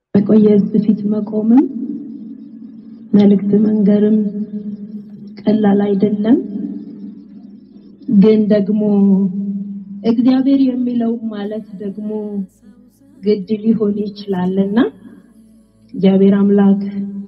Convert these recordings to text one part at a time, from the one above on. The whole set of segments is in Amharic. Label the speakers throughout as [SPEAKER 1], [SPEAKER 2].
[SPEAKER 1] በቆየ ሕዝብ ፊት መቆምም መልእክት መንገርም ቀላል አይደለም። ግን ደግሞ እግዚአብሔር የሚለው ማለት ደግሞ ግድ ሊሆን ይችላልና እግዚአብሔር አምላክ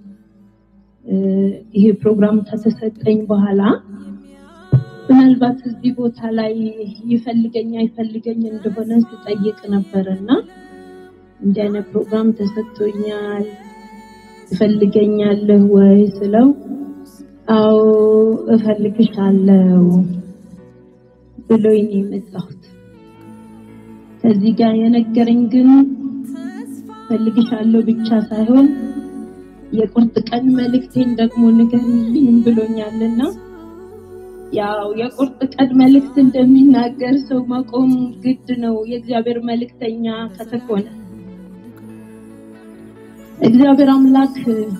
[SPEAKER 1] ይሄ ፕሮግራም ከተሰጠኝ በኋላ ምናልባት እዚህ ቦታ ላይ ይፈልገኝ አይፈልገኝ እንደሆነ ስጠይቅ ነበርና እንዲህ አይነት ፕሮግራም ተሰጥቶኛል ትፈልገኛለህ ወይ ስለው አዎ እፈልግሻለሁ ብሎኝ ነው የመጣሁት። ከዚህ ጋር የነገረኝ ግን እፈልግሻለሁ ብቻ ሳይሆን የቁርጥ ቀን መልእክቴን ደግሞ ንገሪልኝ ብሎኛልና ያው የቁርጥ ቀን መልእክት እንደሚናገር ሰው መቆም ግድ ነው። የእግዚአብሔር መልእክተኛ ከተኮነ እግዚአብሔር አምላክ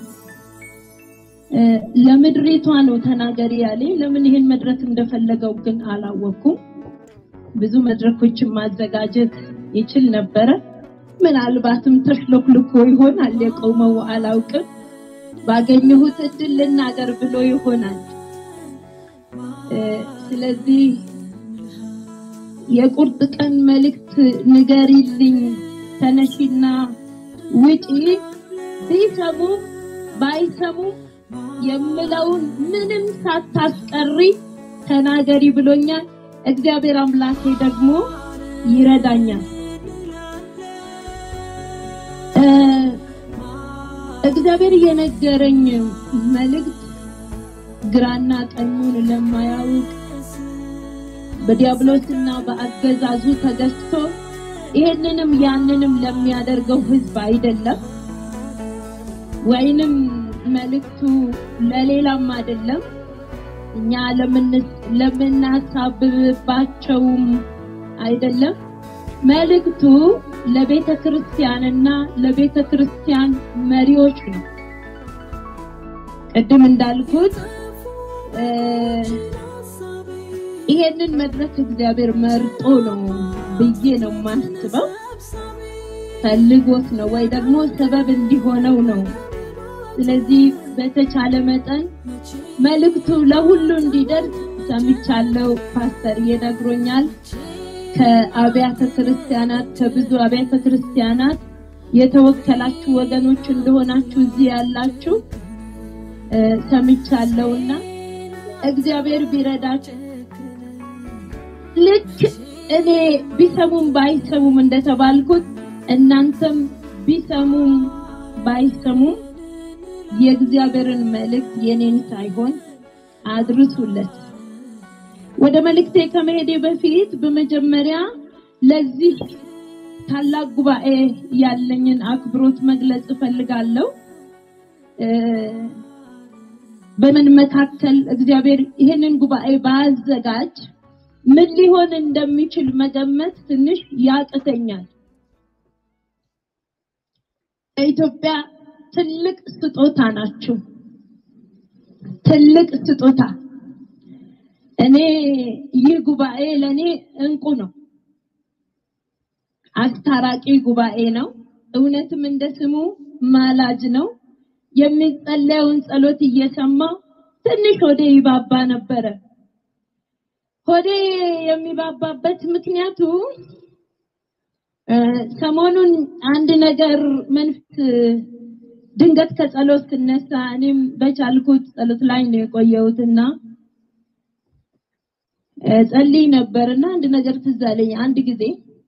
[SPEAKER 1] ለምድሪቷ ነው ተናገሪ ያለኝ። ለምን ይሄን መድረክ እንደፈለገው ግን አላወኩም። ብዙ መድረኮችን ማዘጋጀት ይችል ነበረ። ምናልባትም ተሽሎክልኮ ይሆናል የቆመው አላውቅም። ባገኘሁት እድል ልናገር ብሎ ይሆናል። ስለዚህ የቁርጥ ቀን መልእክት ንገሪልኝ፣ ተነሺና ውጪ ቢሰሙ ባይሰሙ የምለውን ምንም ሳታስቀሪ ተናገሪ ብሎኛል። እግዚአብሔር አምላኬ ደግሞ ይረዳኛል። እግዚአብሔር የነገረኝ መልእክት ግራና ቀኙን ለማያውቅ በዲያብሎስና በአገዛዙ ተገዝቶ ይሄንንም ያንንም ለሚያደርገው ሕዝብ አይደለም፣ ወይንም መልእክቱ ለሌላም አይደለም። እኛ ለምናሳብባቸውም አይደለም። መልእክቱ ለቤተ ክርስቲያንና ለቤተ ክርስቲያን መሪዎች ነው። ቅድም እንዳልኩት ይሄንን መድረክ እግዚአብሔር መርጦ ነው ብዬ ነው የማስበው። ፈልጎት ነው ወይ ደግሞ ሰበብ እንዲሆነው ነው። ስለዚህ በተቻለ መጠን መልእክቱ ለሁሉ እንዲደርስ ሰምቻለሁ። ፓስተር ይነግሮኛል። ከአብያተ ክርስቲያናት ከብዙ አብያተ ክርስቲያናት የተወከላችሁ ወገኖች እንደሆናችሁ እዚህ ያላችሁ ሰምቻለሁና እግዚአብሔር ቢረዳችሁ ልክ እኔ ቢሰሙም ባይሰሙም እንደተባልኩት እናንተም ቢሰሙም ባይሰሙም የእግዚአብሔርን መልእክት የኔን ሳይሆን አድርሱለት። ወደ መልእክቴ ከመሄዴ በፊት በመጀመሪያ ለዚህ ታላቅ ጉባኤ ያለኝን አክብሮት መግለጽ እፈልጋለሁ። በምን መካከል እግዚአብሔር ይህንን ጉባኤ ባዘጋጅ ምን ሊሆን እንደሚችል መገመት ትንሽ ያቅተኛል። ኢትዮጵያ ትልቅ ስጦታ ናችሁ። ትልቅ ስጦታ። እኔ ይህ ጉባኤ ለኔ እንቁ ነው። አስታራቂ ጉባኤ ነው። እውነትም እንደ ስሙ ማላጅ ነው። የሚጸለየውን ጸሎት እየሰማ ትንሽ ሆዴ ይባባ ነበረ። ሆዴ የሚባባበት ምክንያቱ ሰሞኑን አንድ ነገር መንፈስ ድንገት ከጸሎት ስነሳ እኔም በቻልኩት ጸሎት ላይ ነው የቆየሁትና ጸልይ ነበርና አንድ ነገር ትዝ አለኝ። አንድ ጊዜ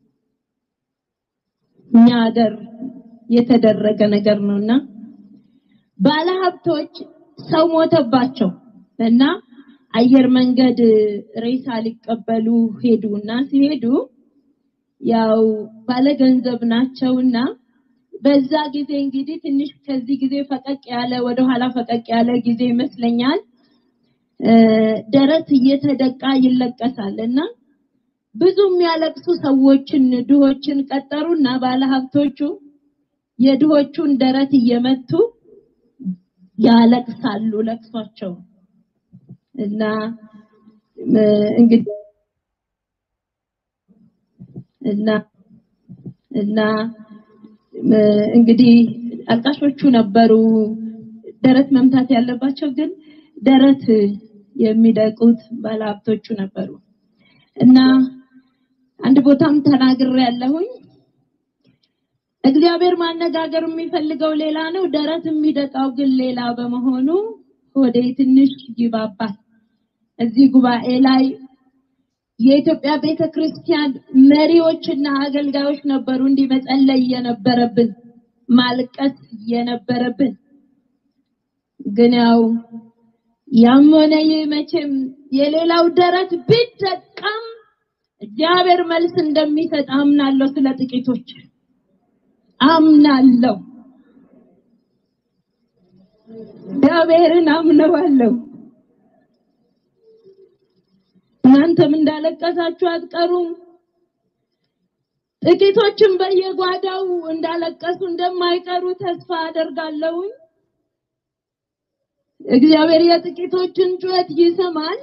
[SPEAKER 1] እኛ ሀገር የተደረገ ነገር ነውና ባለሀብቶች ሰው ሞተባቸው እና አየር መንገድ ሬሳ ሊቀበሉ ሄዱና ሲሄዱ ያው ባለገንዘብ ናቸውና በዛ ጊዜ እንግዲህ ትንሽ ከዚህ ጊዜ ፈቀቅ ያለ ወደኋላ ፈቀቅ ያለ ጊዜ ይመስለኛል ደረት እየተደቃ ይለቀሳል እና ብዙ የሚያለቅሱ ሰዎችን ድሆችን ቀጠሩና ባለሀብቶቹ የድሆቹን ደረት እየመቱ ያለቅሳሉ ለቅሷቸው እና እንግዲህ እና እና እንግዲህ አልቃሾቹ ነበሩ ደረት መምታት ያለባቸው ግን ደረት የሚደቁት ባለሀብቶቹ ነበሩ እና አንድ ቦታም ተናግሬ ያለሁኝ እግዚአብሔር ማነጋገር የሚፈልገው ሌላ ነው፣ ደረት የሚደቃው ግን ሌላ በመሆኑ ወደ ትንሽ ይባባል። እዚህ ጉባኤ ላይ የኢትዮጵያ ቤተ ክርስቲያን መሪዎችና አገልጋዮች ነበሩ እንዲህ መጸለይ የነበረብን ማልቀስ የነበረብን ግን ያው ያም ሆነ ይህ መቼም የሌላው ደረት ቢደቃም እግዚአብሔር መልስ እንደሚሰጥ አምናለሁ። ስለ ጥቂቶች አምናለሁ። እግዚአብሔርን አምነዋለሁ። እናንተም እንዳለቀሳችሁ አትቀሩም። ጥቂቶችም በየጓዳው እንዳለቀሱ እንደማይቀሩ ተስፋ አደርጋለሁ። እግዚአብሔር የጥቂቶችን ጩኸት ይሰማል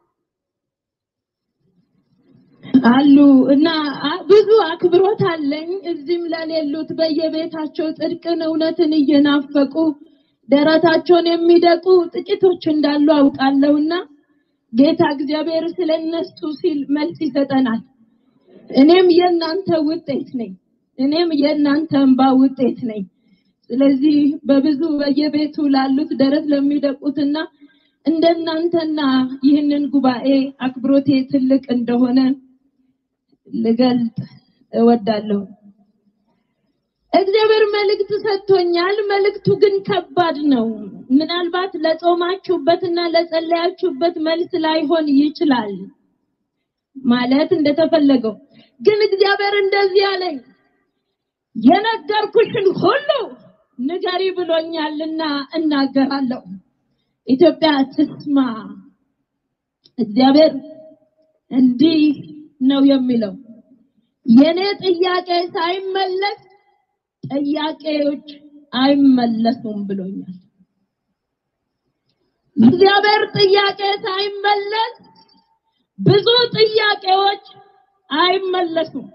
[SPEAKER 1] አሉ እና ብዙ አክብሮት አለኝ። እዚህም ለሌሉት በየቤታቸው ጽድቅን፣ እውነትን እየናፈቁ ደረታቸውን የሚደቁ ጥቂቶች እንዳሉ አውቃለሁና ጌታ እግዚአብሔር ስለነሱ ሲል መልስ ይሰጠናል። እኔም የእናንተ ውጤት ነኝ። እኔም የእናንተ እንባ ውጤት ነኝ። ስለዚህ በብዙ በየቤቱ ላሉት ደረት ለሚደቁትና እንደናንተና ይህንን ጉባኤ አክብሮቴ ትልቅ እንደሆነ ልገልጥ እወዳለሁ። እግዚአብሔር መልእክት ሰጥቶኛል። መልእክቱ ግን ከባድ ነው። ምናልባት ለጾማችሁበትና ለጸለያችሁበት መልስ ላይሆን ይችላል ማለት እንደተፈለገው። ግን እግዚአብሔር እንደዚህ አለኝ፣ የነገርኩሽን ሁሉ ንገሪ ብሎኛልና እናገራለሁ። ኢትዮጵያ ትስማ። እግዚአብሔር እንዲህ ነው የሚለው የኔ ጥያቄ ሳይመለስ ጥያቄዎች አይመለሱም ብሎኛል። እግዚአብሔር ጥያቄ ሳይመለስ ብዙ ጥያቄዎች አይመለሱም።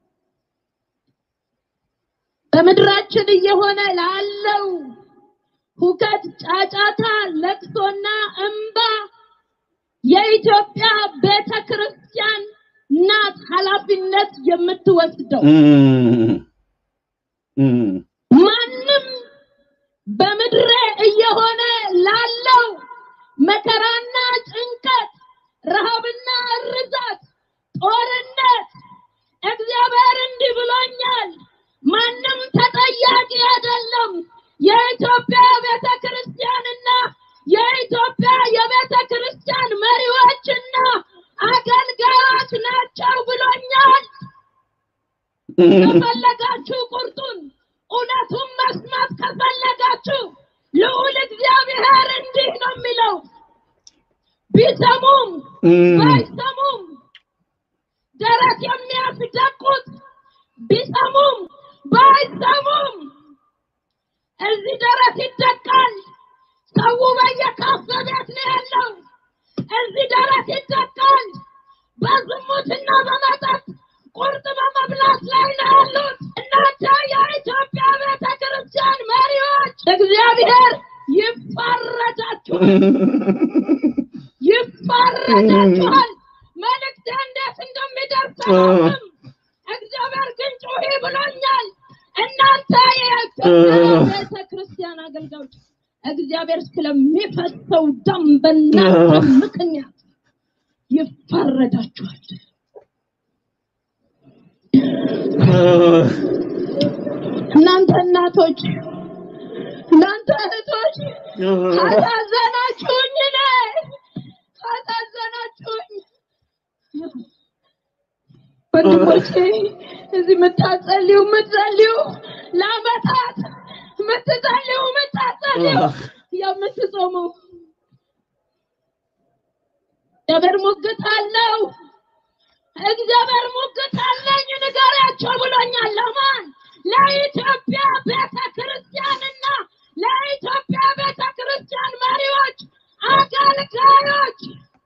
[SPEAKER 1] በምድራችን እየሆነ ላለው ሁከት፣ ጫጫታ፣ ለቅሶና እንባ የኢትዮጵያ ቤተ ክርስቲያን ናት ኃላፊነት የምትወስደው። ማንም በምድሬ እየሆነ ላለው መከራና ጭንቀት፣ ረሃብና እርዛት፣ ጦርነት እግዚአብሔር እንዲህ ብሎኛል። ማንም ተጠያቂ አይደለም። የኢትዮጵያ ቤተ ክርስቲያንና የኢትዮጵያ የቤተ ክርስቲያን መሪዎችና አገልጋዮች ናቸው ብሎኛል። ከፈለጋችሁ ቁርጡን እውነቱን መስማት ከፈለጋችሁ ልዑል እግዚአብሔር እንዲህ ነው የሚለው፣ ቢሰሙም ባይሰሙም ደረት የሚያስደቁት ቢሰሙም ባይሰሙም እዚህ ደረት ይደቃል። ሰው በየካፌ ቤት ነው ያለው። እዚህ ደረት ይደቃል። በዝሙትና በመጠጥ ቁርጥ በመብላት ላይ ነው ያሉት። እናንተ የኢትዮጵያ ቤተ ክርስቲያን መሪዎች እግዚአብሔር ይፋረዳችኋል፣ ይፋረዳችኋል። መልእክት እንዴት እንደሚደርስ አላውቅም። እግዚአብሔር ግን ጩሂ ብሎኛል። እናንተ የኢትዮጵያ ቤተ ክርስቲያን አገልጋዮች እግዚአብሔር ስለሚፈሰው ደም በእናንተ ምክንያት ይፋረዳችኋል። እናንተ እናቶች፣ እናንተ እህቶች ካሳዘናችሁኝ እኔ ካሳዘናችሁኝ ወንድሞቼ እዚህ የምታጸልዩ የምትጸልዩ ለአመታት የምትጸልዩ የምታጸልዩ የምትጾሙ እግዚአብሔር ሙግት አለው። እግዚአብሔር ሙግት አለኝ ንገሪያቸው ብሎኛል። ለማን? ለኢትዮጵያ ቤተ ክርስቲያንና ለኢትዮጵያ ቤተ ክርስቲያን መሪዎች፣ አገልጋዮች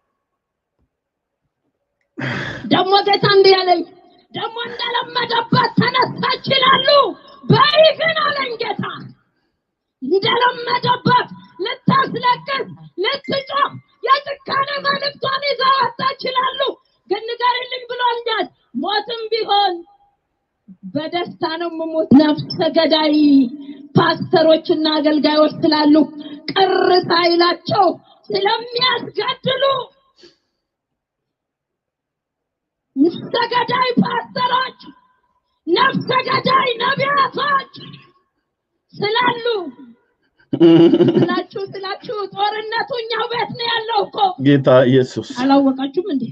[SPEAKER 1] ደግሞ ጌታ እንዲህ ያለኝ ደግሞ እንደለመደበት ተነሳች ይላሉ። በይ ግን አለኝ ጌታ የተለመደበት ልታስለቅስ ልትጮህ የጭካኔ መልእክቷን ይዛ ወጣ ይችላሉ። ግን ንገሪልኝ ብሎኛል። ሞትም ቢሆን በደስታ ነው የምሞት። ነፍሰ ገዳይ ፓስተሮችና አገልጋዮች ስላሉ ቅር ሳይላቸው ስለሚያስገድሉ ነፍሰ ገዳይ ፓስተሮች፣ ነፍሰ ገዳይ ነቢያቶች ስላሉ ስላችሁ ስላችሁ ጦርነቱ እኛው ቤት ነው ያለው እኮ
[SPEAKER 2] ጌታ ኢየሱስ
[SPEAKER 1] አላወቃችሁም እንዴ?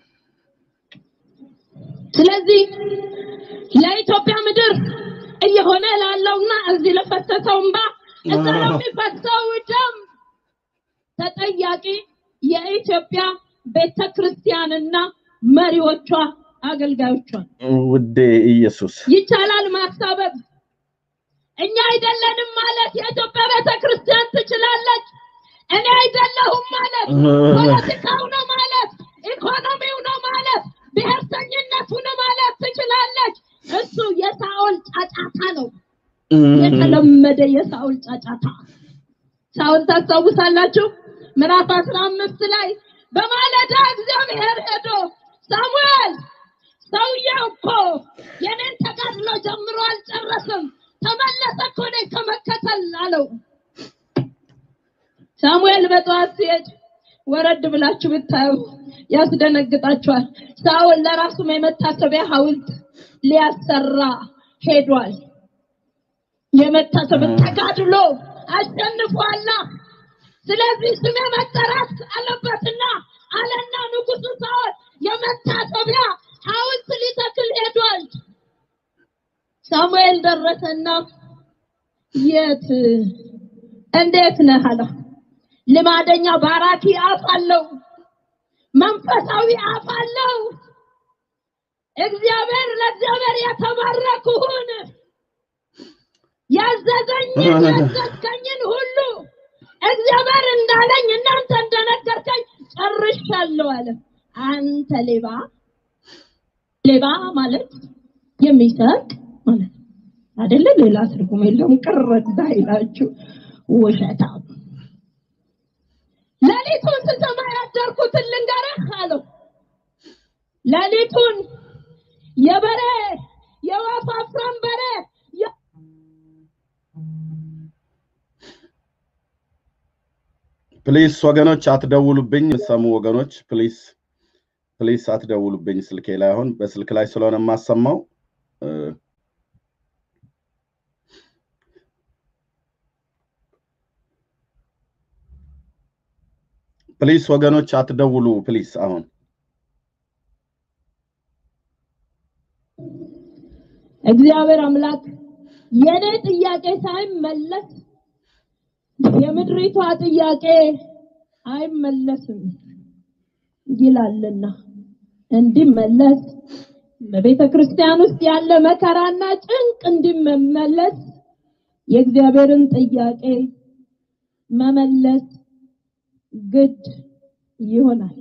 [SPEAKER 1] ስለዚህ ለኢትዮጵያ ምድር እየሆነ ላለውና እዚህ ለፈሰሰው እንባ እዛ ለሚፈሰው ደም ተጠያቂ የኢትዮጵያ ቤተ ክርስቲያንና መሪዎቿ አገልጋዮቿ።
[SPEAKER 2] ውዴ ኢየሱስ
[SPEAKER 1] ይቻላል ማሳበብ። እኛ አይደለንም ማለት የኢትዮጵያ ቤተ ክርስቲያን ትችላለች። እኔ አይደለሁም ማለት ፖለቲካው ነው ማለት ኢኮኖሚው ነው ማለት ብሔርተኝነቱ ነው ማለት ትችላለች። እሱ የሳኦል ጫጫታ ነው፣ የተለመደ የሳኦል ጫጫታ። ሳኦል ታስታውሳላችሁ? ምዕራፍ አስራ አምስት ላይ በማለዳ እግዚአብሔር ሄዶ ሳሙኤል ሰውየው እኮ የኔን ተጋድሎ ጀምሮ አልጨረስም፣ ተመለሰ እኮ እኔን ከመከተል አለው። ሳሙኤል በጠዋት ሲሄድ ወረድ ብላችሁ ብታዩ ያስደነግጣችኋል። ሳኦል ለራሱም የመታሰቢያ ሐውልት ሊያሰራ ሄዷል። የመታሰቢያ ተጋድሎ አሸንፏላ። ስለዚህ ስሜ መጠራት አለበትና አለና ንጉሱ ሳኦል የመታሰቢያ ሐውልት ሊተክል ሄዷል። ሳሙኤል ደረሰና የት እንዴት ነህ አለው። ልማደኛ ባራኪ አፍ አለው፣ መንፈሳዊ አፍ አለው። እግዚአብሔር ለእግዚአብሔር የተባረኩሁን ያዘዘኝን ያዘዝከኝን ሁሉ እግዚአብሔር እንዳለኝ እናንተ እንደነገርከኝ ጨርሻለሁ አለ። አንተ ሌባ ሌባ ማለት የሚሰርቅ ማለት ነው አይደለ? ሌላ ትርጉም የለውም። ቅረት እንዳይላችሁ ውሸታም ሌሊቱን ስሰማ ያደርኩትን ልንገርህ አለው። ሌሊቱን የበሬ የወፍ አፍራም በሬ የ-
[SPEAKER 2] ፕሊስ ወገኖች አትደውሉብኝ። ሰሙ ወገኖች ፕሊስ ፕሊስ አትደውሉብኝ። ስልኬ ላይ አሁን በስልክ ላይ ስለሆነ የማሰማው እ፣ ፕሊስ ወገኖች አትደውሉ ፕሊስ። አሁን
[SPEAKER 1] እግዚአብሔር አምላክ የኔ ጥያቄ ሳይመለስ የምድሪቷ ጥያቄ አይመለስም ይላልና እንዲመለስ በቤተ ክርስቲያን ውስጥ ያለ መከራና ጭንቅ እንዲመለስ የእግዚአብሔርን ጥያቄ መመለስ ግድ ይሆናል።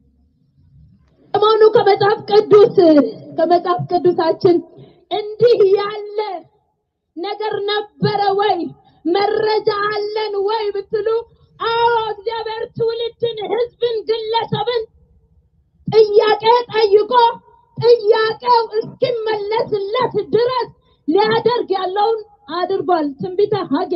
[SPEAKER 1] ሰሞኑ ከመጽሐፍ ቅዱስ ከመጽሐፍ ቅዱሳችን እንዲህ ያለ ነገር ነበረ ወይ መረጃ አለን ወይ ብትሉ፣ አዎ እግዚአብሔር ትውልድን፣ ህዝብን፣ ግለሰብን ጥያቄ ጠይቆ ጥያቄው እስኪመለስለት ድረስ ሊያደርግ ያለውን አድርጓል። ትንቢተ ሐጌ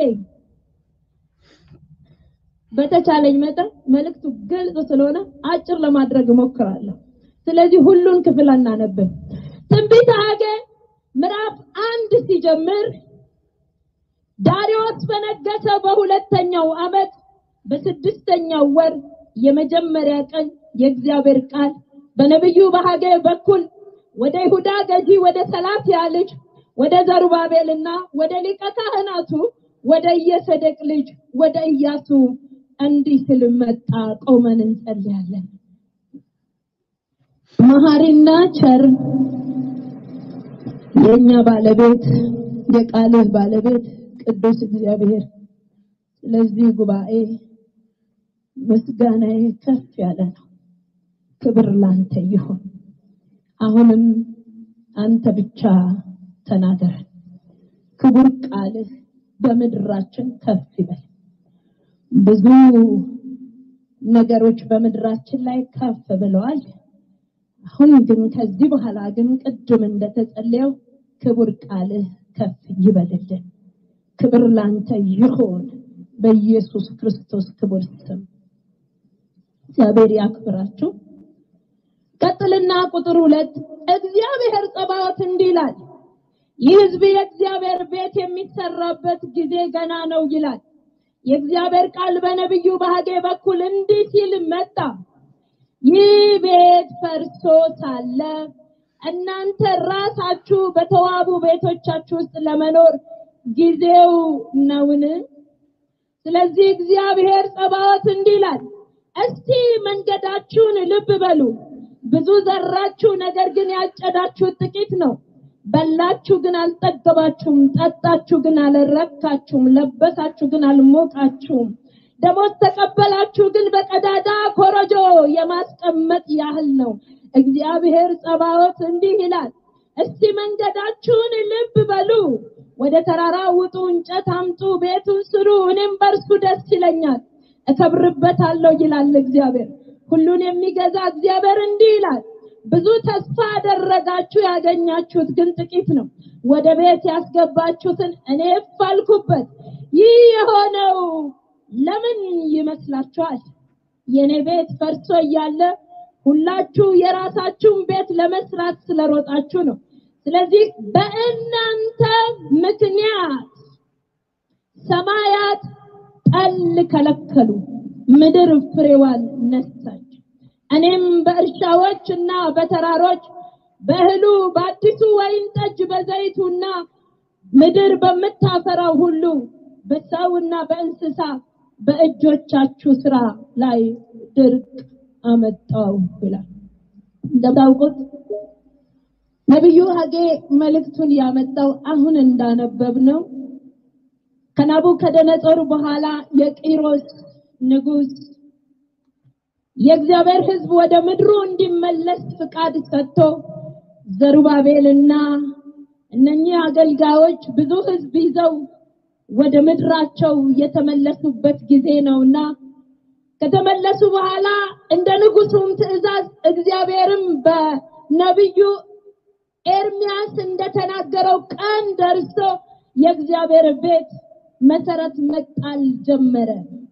[SPEAKER 1] በተቻለኝ መጠን መልእክቱ ግልጽ ስለሆነ አጭር ለማድረግ እሞክራለሁ። ስለዚህ ሁሉን ክፍል አናነብም። ትንቢተ ሐጌ ምዕራፍ አንድ ሲጀምር ዳሪዮስ በነገሰ በሁለተኛው ዓመት በስድስተኛው ወር የመጀመሪያ ቀን የእግዚአብሔር ቃል በነቢዩ በሐጌ በኩል ወደ ይሁዳ ገዢ ወደ ሰላትያ ልጅ ወደ ዘሩባቤልና ወደ ሊቀ ካህናቱ ወደ ኢየሰደቅ ልጅ ወደ ኢያሱ እንዲህ ስል መጣ። ቆመን እንጸልያለን። መሐሪና ቸር የእኛ ባለቤት የቃልህ ባለቤት ቅዱስ እግዚአብሔር ስለዚህ ጉባኤ ምስጋናዬ ከፍ ያለ ነው። ክብር ላንተ ይሁን። አሁንም አንተ ብቻ ተናገረን። ክቡር ቃልህ በምድራችን ከፍ ይበል። ብዙ ነገሮች በምድራችን ላይ ከፍ ብለዋል። አሁን ግን ከዚህ በኋላ ግን ቅድም እንደተጸለየው ክቡር ቃልህ ከፍ ይበልልን። ክብር ላንተ ይሆን በኢየሱስ ክርስቶስ ክቡር ስም። እግዚአብሔር ያክብራችሁ። ቀጥልና ቁጥር ሁለት እግዚአብሔር ጸባዖት እንዲህ ይላል፣ ይህ ሕዝብ የእግዚአብሔር ቤት የሚሰራበት ጊዜ ገና ነው ይላል። የእግዚአብሔር ቃል በነቢዩ በሐጌ በኩል እንዲህ ሲል መጣ። ይህ ቤት ፈርሶ ሳለ እናንተ ራሳችሁ በተዋቡ ቤቶቻችሁ ውስጥ ለመኖር ጊዜው ነውን? ስለዚህ እግዚአብሔር ጸባዖት እንዲህ ይላል፣ እስቲ መንገዳችሁን ልብ በሉ። ብዙ ዘራችሁ፣ ነገር ግን ያጨዳችሁት ጥቂት ነው። በላችሁ ግን አልጠገባችሁም፣ ጠጣችሁ ግን አልረካችሁም፣ ለበሳችሁ ግን አልሞቃችሁም። ደሞዝ ተቀበላችሁ ግን በቀዳዳ ኮረጆ የማስቀመጥ ያህል ነው። እግዚአብሔር ጸባዖት እንዲህ ይላል፣ እስቲ መንገዳችሁን ልብ በሉ። ወደ ተራራ ውጡ፣ እንጨት አምጡ፣ ቤቱን ስሩ፣ እኔም በእርሱ ደስ ይለኛል፣ እከብርበታለሁ ይላል እግዚአብሔር። ሁሉን የሚገዛ እግዚአብሔር እንዲህ ይላል፣ ብዙ ተስፋ አደረጋችሁ፣ ያገኛችሁት ግን ጥቂት ነው። ወደ ቤት ያስገባችሁትን እኔ ፋልኩበት። ይህ የሆነው ለምን ይመስላችኋል? የኔ ቤት ፈርሶ እያለ ሁላችሁ የራሳችሁን ቤት ለመስራት ስለሮጣችሁ ነው። ስለዚህ በእናንተ ምክንያት ሰማያት ጠል ከለከሉ፣ ምድር ፍሬዋን ነሳች። እኔም በእርሻዎች እና በተራሮች በእህሉ በአዲሱ ወይን ጠጅ በዘይቱና ምድር በምታፈራው ሁሉ በሰውና በእንስሳ በእጆቻችሁ ስራ ላይ ድርቅ አመጣው ይላል። እንደምታውቁት ነቢዩ ሐጌ መልእክቱን ያመጣው አሁን እንዳነበብ ነው ከናቡከደነጾር በኋላ የቂሮስ ንጉስ የእግዚአብሔር ሕዝብ ወደ ምድሩ እንዲመለስ ፍቃድ ሰጥቶ ዘሩባቤልና እነኚህ አገልጋዮች ብዙ ሕዝብ ይዘው ወደ ምድራቸው የተመለሱበት ጊዜ ነውና ከተመለሱ በኋላ እንደ ንጉሱም ትእዛዝ እግዚአብሔርም በነቢዩ ኤርሚያስ እንደተናገረው ቀን ደርሶ የእግዚአብሔር ቤት መሰረት መጣል ጀመረ።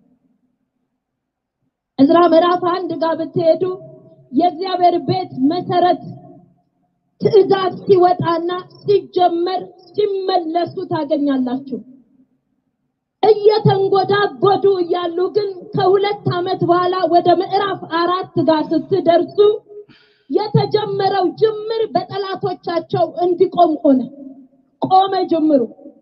[SPEAKER 1] እዝራ ምዕራፍ አንድ ጋር ብትሄዱ የእግዚአብሔር ቤት መሰረት ትእዛዝ ሲወጣና ሲጀመር ሲመለሱ ታገኛላችሁ። እየተንጎዳጎዱ እያሉ ግን ከሁለት ዓመት በኋላ ወደ ምዕራፍ አራት ጋር ስትደርሱ የተጀመረው ጅምር በጠላቶቻቸው እንዲቆም ሆነ። ቆመ ጅምሩ።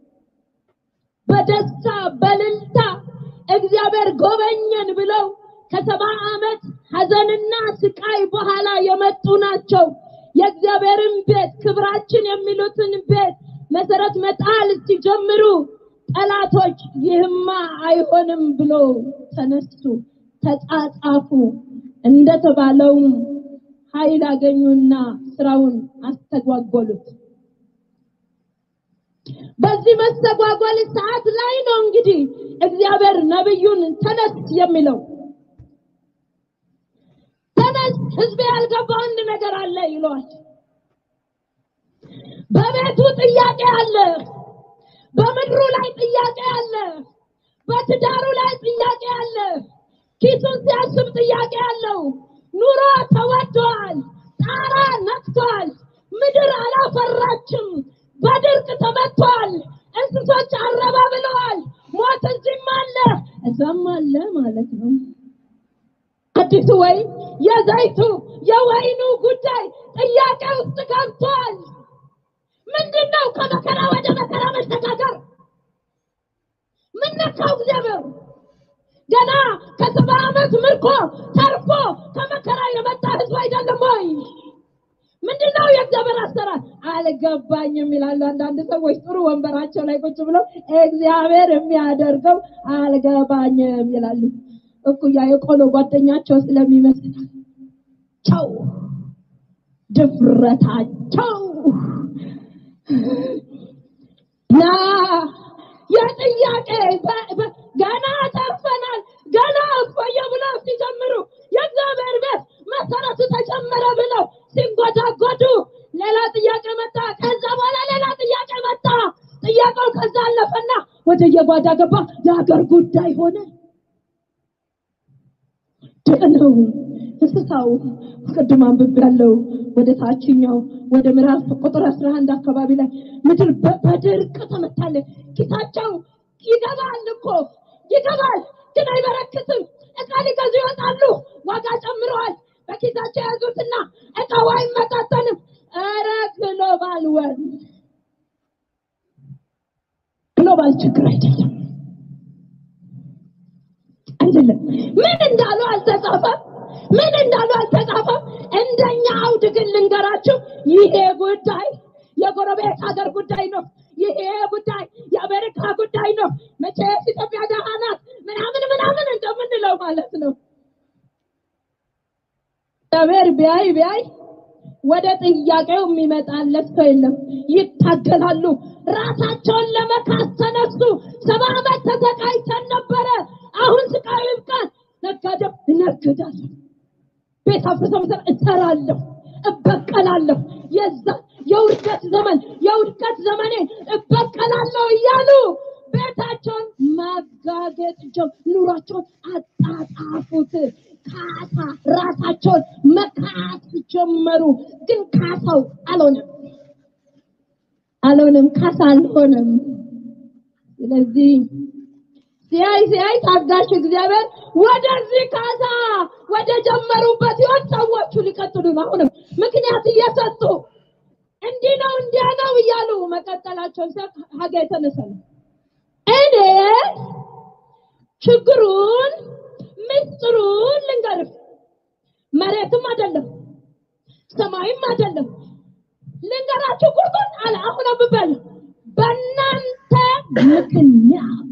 [SPEAKER 1] በደስታ በልልታ እግዚአብሔር ጎበኘን ብለው ከሰባ ዓመት ሐዘንና ስቃይ በኋላ የመጡ ናቸው። የእግዚአብሔርን ቤት ክብራችን የሚሉትን ቤት መሰረት መጣል ሲጀምሩ ጠላቶች ይህማ አይሆንም ብሎ ተነሱ፣ ተጻጻፉ። እንደተባለውም ኃይል አገኙና ስራውን አስተጓጎሉት። በዚህ መስተጓጎል ሰዓት ላይ ነው እንግዲህ እግዚአብሔር ነብዩን ተነስ የሚለው። ተነስ፣ ህዝቤ ያልገባው አንድ ነገር አለ ይለዋል። በቤቱ ጥያቄ አለ። በምድሩ ላይ ጥያቄ አለ። በትዳሩ ላይ ጥያቄ አለ። ኪሱን ሲያስብ ጥያቄ አለው። ኑሮ ተወዷል። ጣራ ነክቷል። ምድር አላፈራችም። በድርቅ ተመቷል። እንስሶች አረባ ብለዋል። ሞት እዚህም አለ እዛም አለ ማለት ነው። አዲሱ ወይን የዘይቱ የወይኑ ጉዳይ ጥያቄ ውስጥ ገብቷል። ምንድን ነው ከመከራ ወደ መከራ መሸጋገር? ምን ነካው እግዚአብሔር? ገና ከሰባ ዓመት ምርኮ ተርፎ ከመከራ የመጣ ህዝብ አይደለም ወይ? ምንድን ነው የእግዚአብሔር አሰራር? አልገባኝም ይላሉ አንዳንድ ሰዎች ጥሩ ወንበራቸው ላይ ቁጭ ብለው እግዚአብሔር የሚያደርገው አልገባኝም ይላሉ። እኩያ የቆሎ ጓደኛቸው ስለሚመስላቸው ድፍረታቸው ና የጥያቄ ገና ተርፈናል። መሰረቱ ተጨመረ ብለው ሲንጎዳጎዱ ሌላ ጥያቄ መጣ። ከዛ በኋላ ሌላ ጥያቄ መጣ። ጥያቄው ከዛ አለፈና ወደ የጓዳ ገባ። የሀገር ጉዳይ ሆነ። ደህነው እንስሳው ቅድም አንብቤያለሁ። ወደ ታችኛው ወደ ምዕራፍ ቁጥር አስራ አንድ አካባቢ ላይ ምድር በ- በድርቅ ተመታለች። ኪሳቸው ይገባል እኮ ይገባል፣ ግን አይበረክትም። እቃ ሊገዙ ይወጣሉ፣ ዋጋ ጨምረዋል። በኪሳቸው የያዙትና እቃው አይመጣጠንም። ኧረ ግሎባል ወር ግሎባል ችግር አይደለም አይደለም። ምን እንዳሉ አልተጻፈም። ምን እንዳሉ አልተጻፈም። እንደኛ አውድ ግን ልንገራችሁ፣ ይሄ ጉዳይ የጎረቤት ሀገር ጉዳይ ነው። ይሄ ጉዳይ የአሜሪካ ጉዳይ ነው። መቼስ ኢትዮጵያ ደሃ ናት ምናምን ምናምን እንደምንለው ማለት ነው። እግዚአብሔር ቢያይ ቢያይ ወደ ጥያቄው የሚመጣለት ሰው የለም። ይታገላሉ። ራሳቸውን ለመካስ ተነሱ። ሰባ ዓመት ተሰቃይተን ነበረ። አሁን ስቃዩ ይብቃን። ነጋዴው እነግዳለሁ፣ ቤት አፍርሰው መሰረት እሰራለሁ፣ እበቀላለሁ፣ የዛ የውድቀት ዘመን የውድቀት ዘመኔ እበቀላለሁ እያሉ ቤታቸውን ማጋገጥ ጀም ኑሯቸውን አጣጣፉት። ካሳ ራሳቸውን መካስ ጀመሩ። ግን ካሳው አልሆነም አልሆነም፣ ካሳ አልሆነም። ስለዚህ ሲያይ ሲያይ ታጋሽ እግዚአብሔር ወደዚህ ካሳ ወደ ጀመሩበት ህይወት ሰዎቹ ሊቀጥሉ ነው። አሁንም ምክንያት እየሰጡ እንዲህ ነው እንዲያ ነው እያሉ መቀጠላቸው ሲያቅ ሀጋ የተነሳ ነው። እኔ ችግሩን ምስጢሩን ልንገርህ፣ መሬትም አይደለም ሰማይም አይደለም ልንገራችሁ ቁርጡን አለ። አሁን አንብበል በእናንተ ምክንያት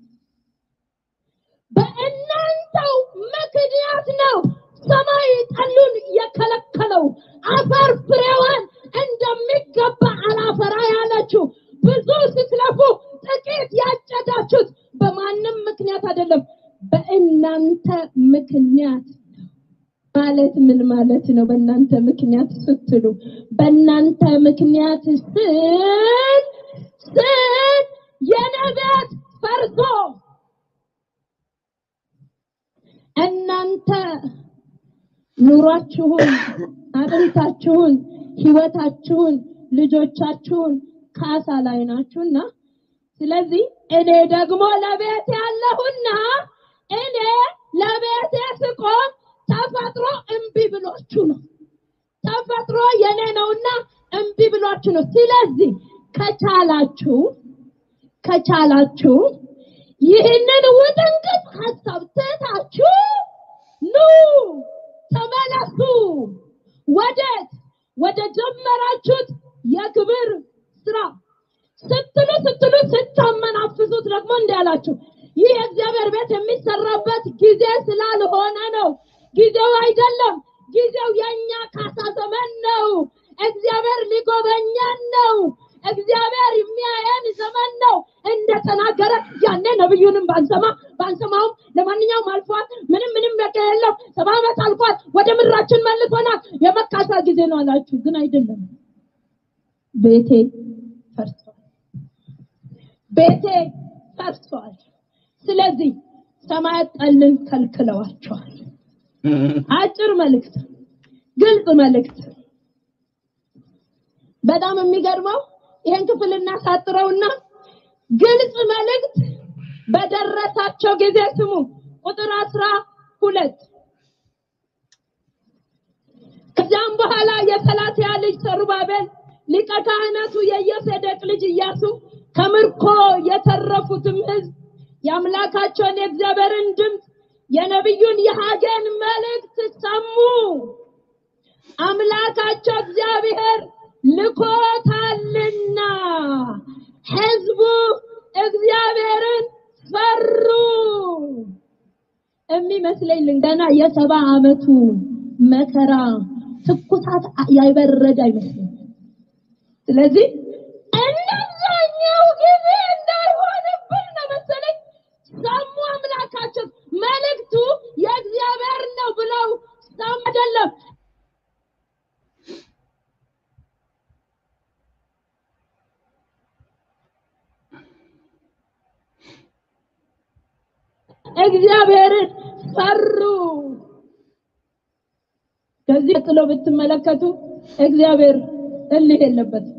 [SPEAKER 1] በእናንተው ምክንያት ነው ሰማይ ጠሉን የከለከለው አፈር ፍሬዋን እንደሚገባ አላፈራ ያለችው ብዙ ስትለፉ ጥቂት ያጨዳችሁት በማንም ምክንያት አይደለም በእናንተ ምክንያት ማለት ምን ማለት ነው? በእናንተ ምክንያት ስትሉ በእናንተ ምክንያት ስል ስል የነቢያት ፈርሶ እናንተ ኑሯችሁን፣ አጥንታችሁን፣ ህይወታችሁን፣ ልጆቻችሁን ካሳ ላይ ናችሁና ስለዚህ እኔ ደግሞ ለቤት ያለሁና እኔ ለቤቴ ስቆም ተፈጥሮ እምቢ ብሏችሁ ነው። ተፈጥሮ የኔ ነውና እምቢ ብሏችሁ ነው። ስለዚህ ከቻላችሁ ከቻላችሁ ይህንን ውጥንቅጥ ሀሳብ ትታችሁ ኑ ተመለሱ። ወዴት? ወደ ጀመራችሁት የክብር ስራ ስትሉ ስትሉ ስታመናፍሱት ደግሞ እንዲህ አላችሁ፣ ይህ የእግዚአብሔር ቤት የሚሰራበት ጊዜ ስላልሆነ ነው። ጊዜው አይደለም። ጊዜው የእኛ ካሳ ዘመን ነው። እግዚአብሔር ሊጎበኛን ነው። እግዚአብሔር የሚያየን ዘመን ነው እንደተናገረ ያኔ ነብዩንም ባንሰማ ባንሰማውም ለማንኛውም አልፏል። ምንም ምንም ነገር የለው። ሰባ ዓመት አልፏል። ወደ ምድራችን መልሶናል። የመካሳ ጊዜ ነው አላችሁ፣ ግን አይደለም። ቤቴ ፈርሷል። ቤቴ ፈርሷል። ስለዚህ ሰማያት ጠልን ከልክለዋቸዋል። አጭር መልእክት፣ ግልጽ መልእክት። በጣም የሚገርመው ይሄን ክፍል እናሳጥረውና ግልጽ መልእክት በደረሳቸው ጊዜ ስሙ። ቁጥር አስራ ሁለት ከዚያም በኋላ የሰላትያ ልጅ ሰሩባቤል ሊቀ ካህናቱ የኢዮሴዴቅ ልጅ ኢያሱ ከምርኮ የተረፉትም ሕዝብ የአምላካቸውን የእግዚአብሔርን ድምፅ የነቢዩን የሐጌን መልእክት ሰሙ። አምላካቸው እግዚአብሔር ልኮታልና ሕዝቡ እግዚአብሔርን ፈሩ። የሚመስለኝ ገና የሰባ ዓመቱ መከራ ትኩሳት ያይበረድ አይመስለኝ። ስለዚህ እነዛኛው ጊዜ እንዳይሆንብን ነው መሰለኝ ሰሙ። አምላካቸው መልእክቱ የእግዚአብሔር ነው ብለው ሰሙ። አይደለም እግዚአብሔርን ፈሩ። ከዚህ ቀጥሎ ብትመለከቱ እግዚአብሔር እልህ የለበትም።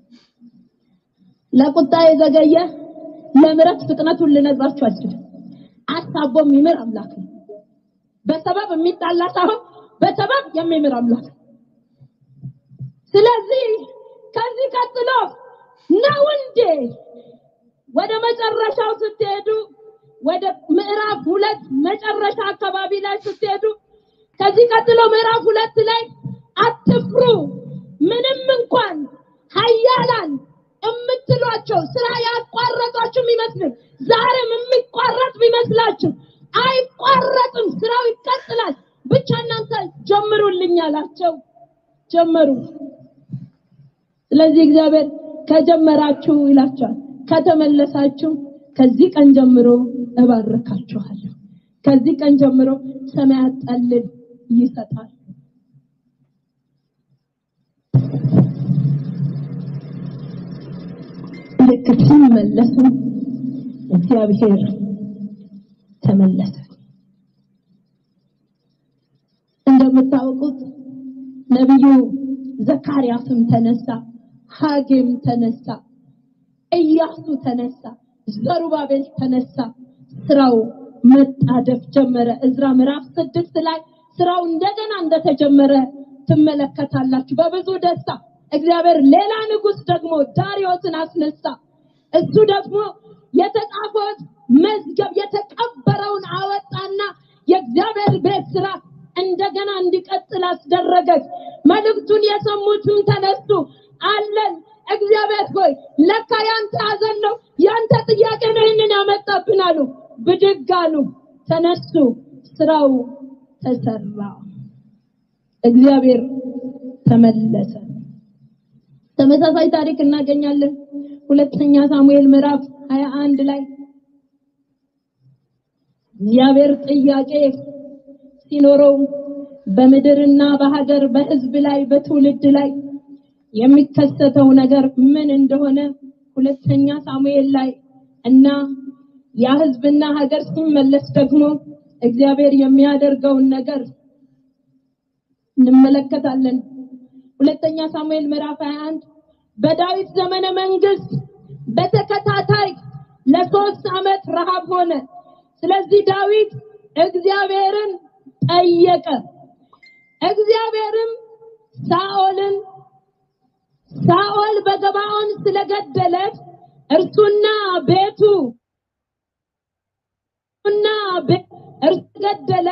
[SPEAKER 1] ለቁጣ የዘገየ ለምሕረት ፍጥነቱን ልነግራችሁ አልችልም። አሳቦ የሚምር አምላክ ነው። በሰበብ የሚጣላ ሳይሆን በሰበብ የሚምር አምላክ ነው። ስለዚህ ከዚህ ቀጥሎ ነው እንዴ ወደ መጨረሻው ስትሄዱ ወደ ምዕራፍ ሁለት መጨረሻ አካባቢ ላይ ስትሄዱ ከዚህ ቀጥሎ ምዕራፍ ሁለት ላይ አትፍሩ፣ ምንም እንኳን ኃያላን የምትሏቸው ስራ ያቋረጧችሁ የሚመስል ዛሬም የሚቋረጥ ቢመስላችሁ አይቋረጥም፣ ስራው ይቀጥላል። ብቻ እናንተ ጀምሩልኝ አላቸው። ጀመሩ። ስለዚህ እግዚአብሔር ከጀመራችሁ ይላችኋል፣ ከተመለሳችሁ ከዚህ ቀን ጀምሮ እባርካችኋለሁ። ከዚህ ቀን ጀምሮ ሰማያት ጠልን ይሰጣል። ልክ ሲመለሱ እግዚአብሔር ተመለሰ። እንደምታውቁት ነቢዩ ዘካርያስም ተነሳ፣ ሐጌም ተነሳ፣ ኢያሱ ተነሳ፣ ዘሩባቤል ተነሳ። ስራው መጣደፍ ጀመረ። እዝራ ምዕራፍ ስድስት ላይ ስራው እንደገና እንደተጀመረ ትመለከታላችሁ። በብዙ ደስታ እግዚአብሔር ሌላ ንጉስ ደግሞ ዳሪዮስን አስነሳ። እሱ ደግሞ የተጻፈውን መዝገብ የተቀበረውን አወጣና የእግዚአብሔር ቤት ስራ እንደገና እንዲቀጥል አስደረገ። መልእክቱን የሰሙትም ተነሱ። አለን እግዚአብሔር ሆይ ለካ ያንተ ሐዘን ነው ያንተ ጥያቄ ነው ይህንን ያመጣብን አሉ። ብድግ አሉ፣ ተነሱ፣ ስራው ተሰራ። እግዚአብሔር ተመለሰ። ተመሳሳይ ታሪክ እናገኛለን። ሁለተኛ ሳሙኤል ምዕራፍ 21 ላይ እግዚአብሔር ጥያቄ ሲኖረው በምድርና በሀገር በሕዝብ ላይ በትውልድ ላይ የሚከሰተው ነገር ምን እንደሆነ ሁለተኛ ሳሙኤል ላይ እና ያ ሕዝብና ሀገር ሲመለስ ደግሞ እግዚአብሔር የሚያደርገውን ነገር እንመለከታለን። ሁለተኛ ሳሙኤል ምዕራፍ 21 በዳዊት ዘመነ መንግስት በተከታታይ ለሶስት ዓመት ረሃብ ሆነ። ስለዚህ ዳዊት እግዚአብሔርን ጠየቀ። እግዚአብሔርም ሳኦልን ሳኦል በገባኦን ስለገደለ እርሱና ቤቱ እና እርሱ ገደለ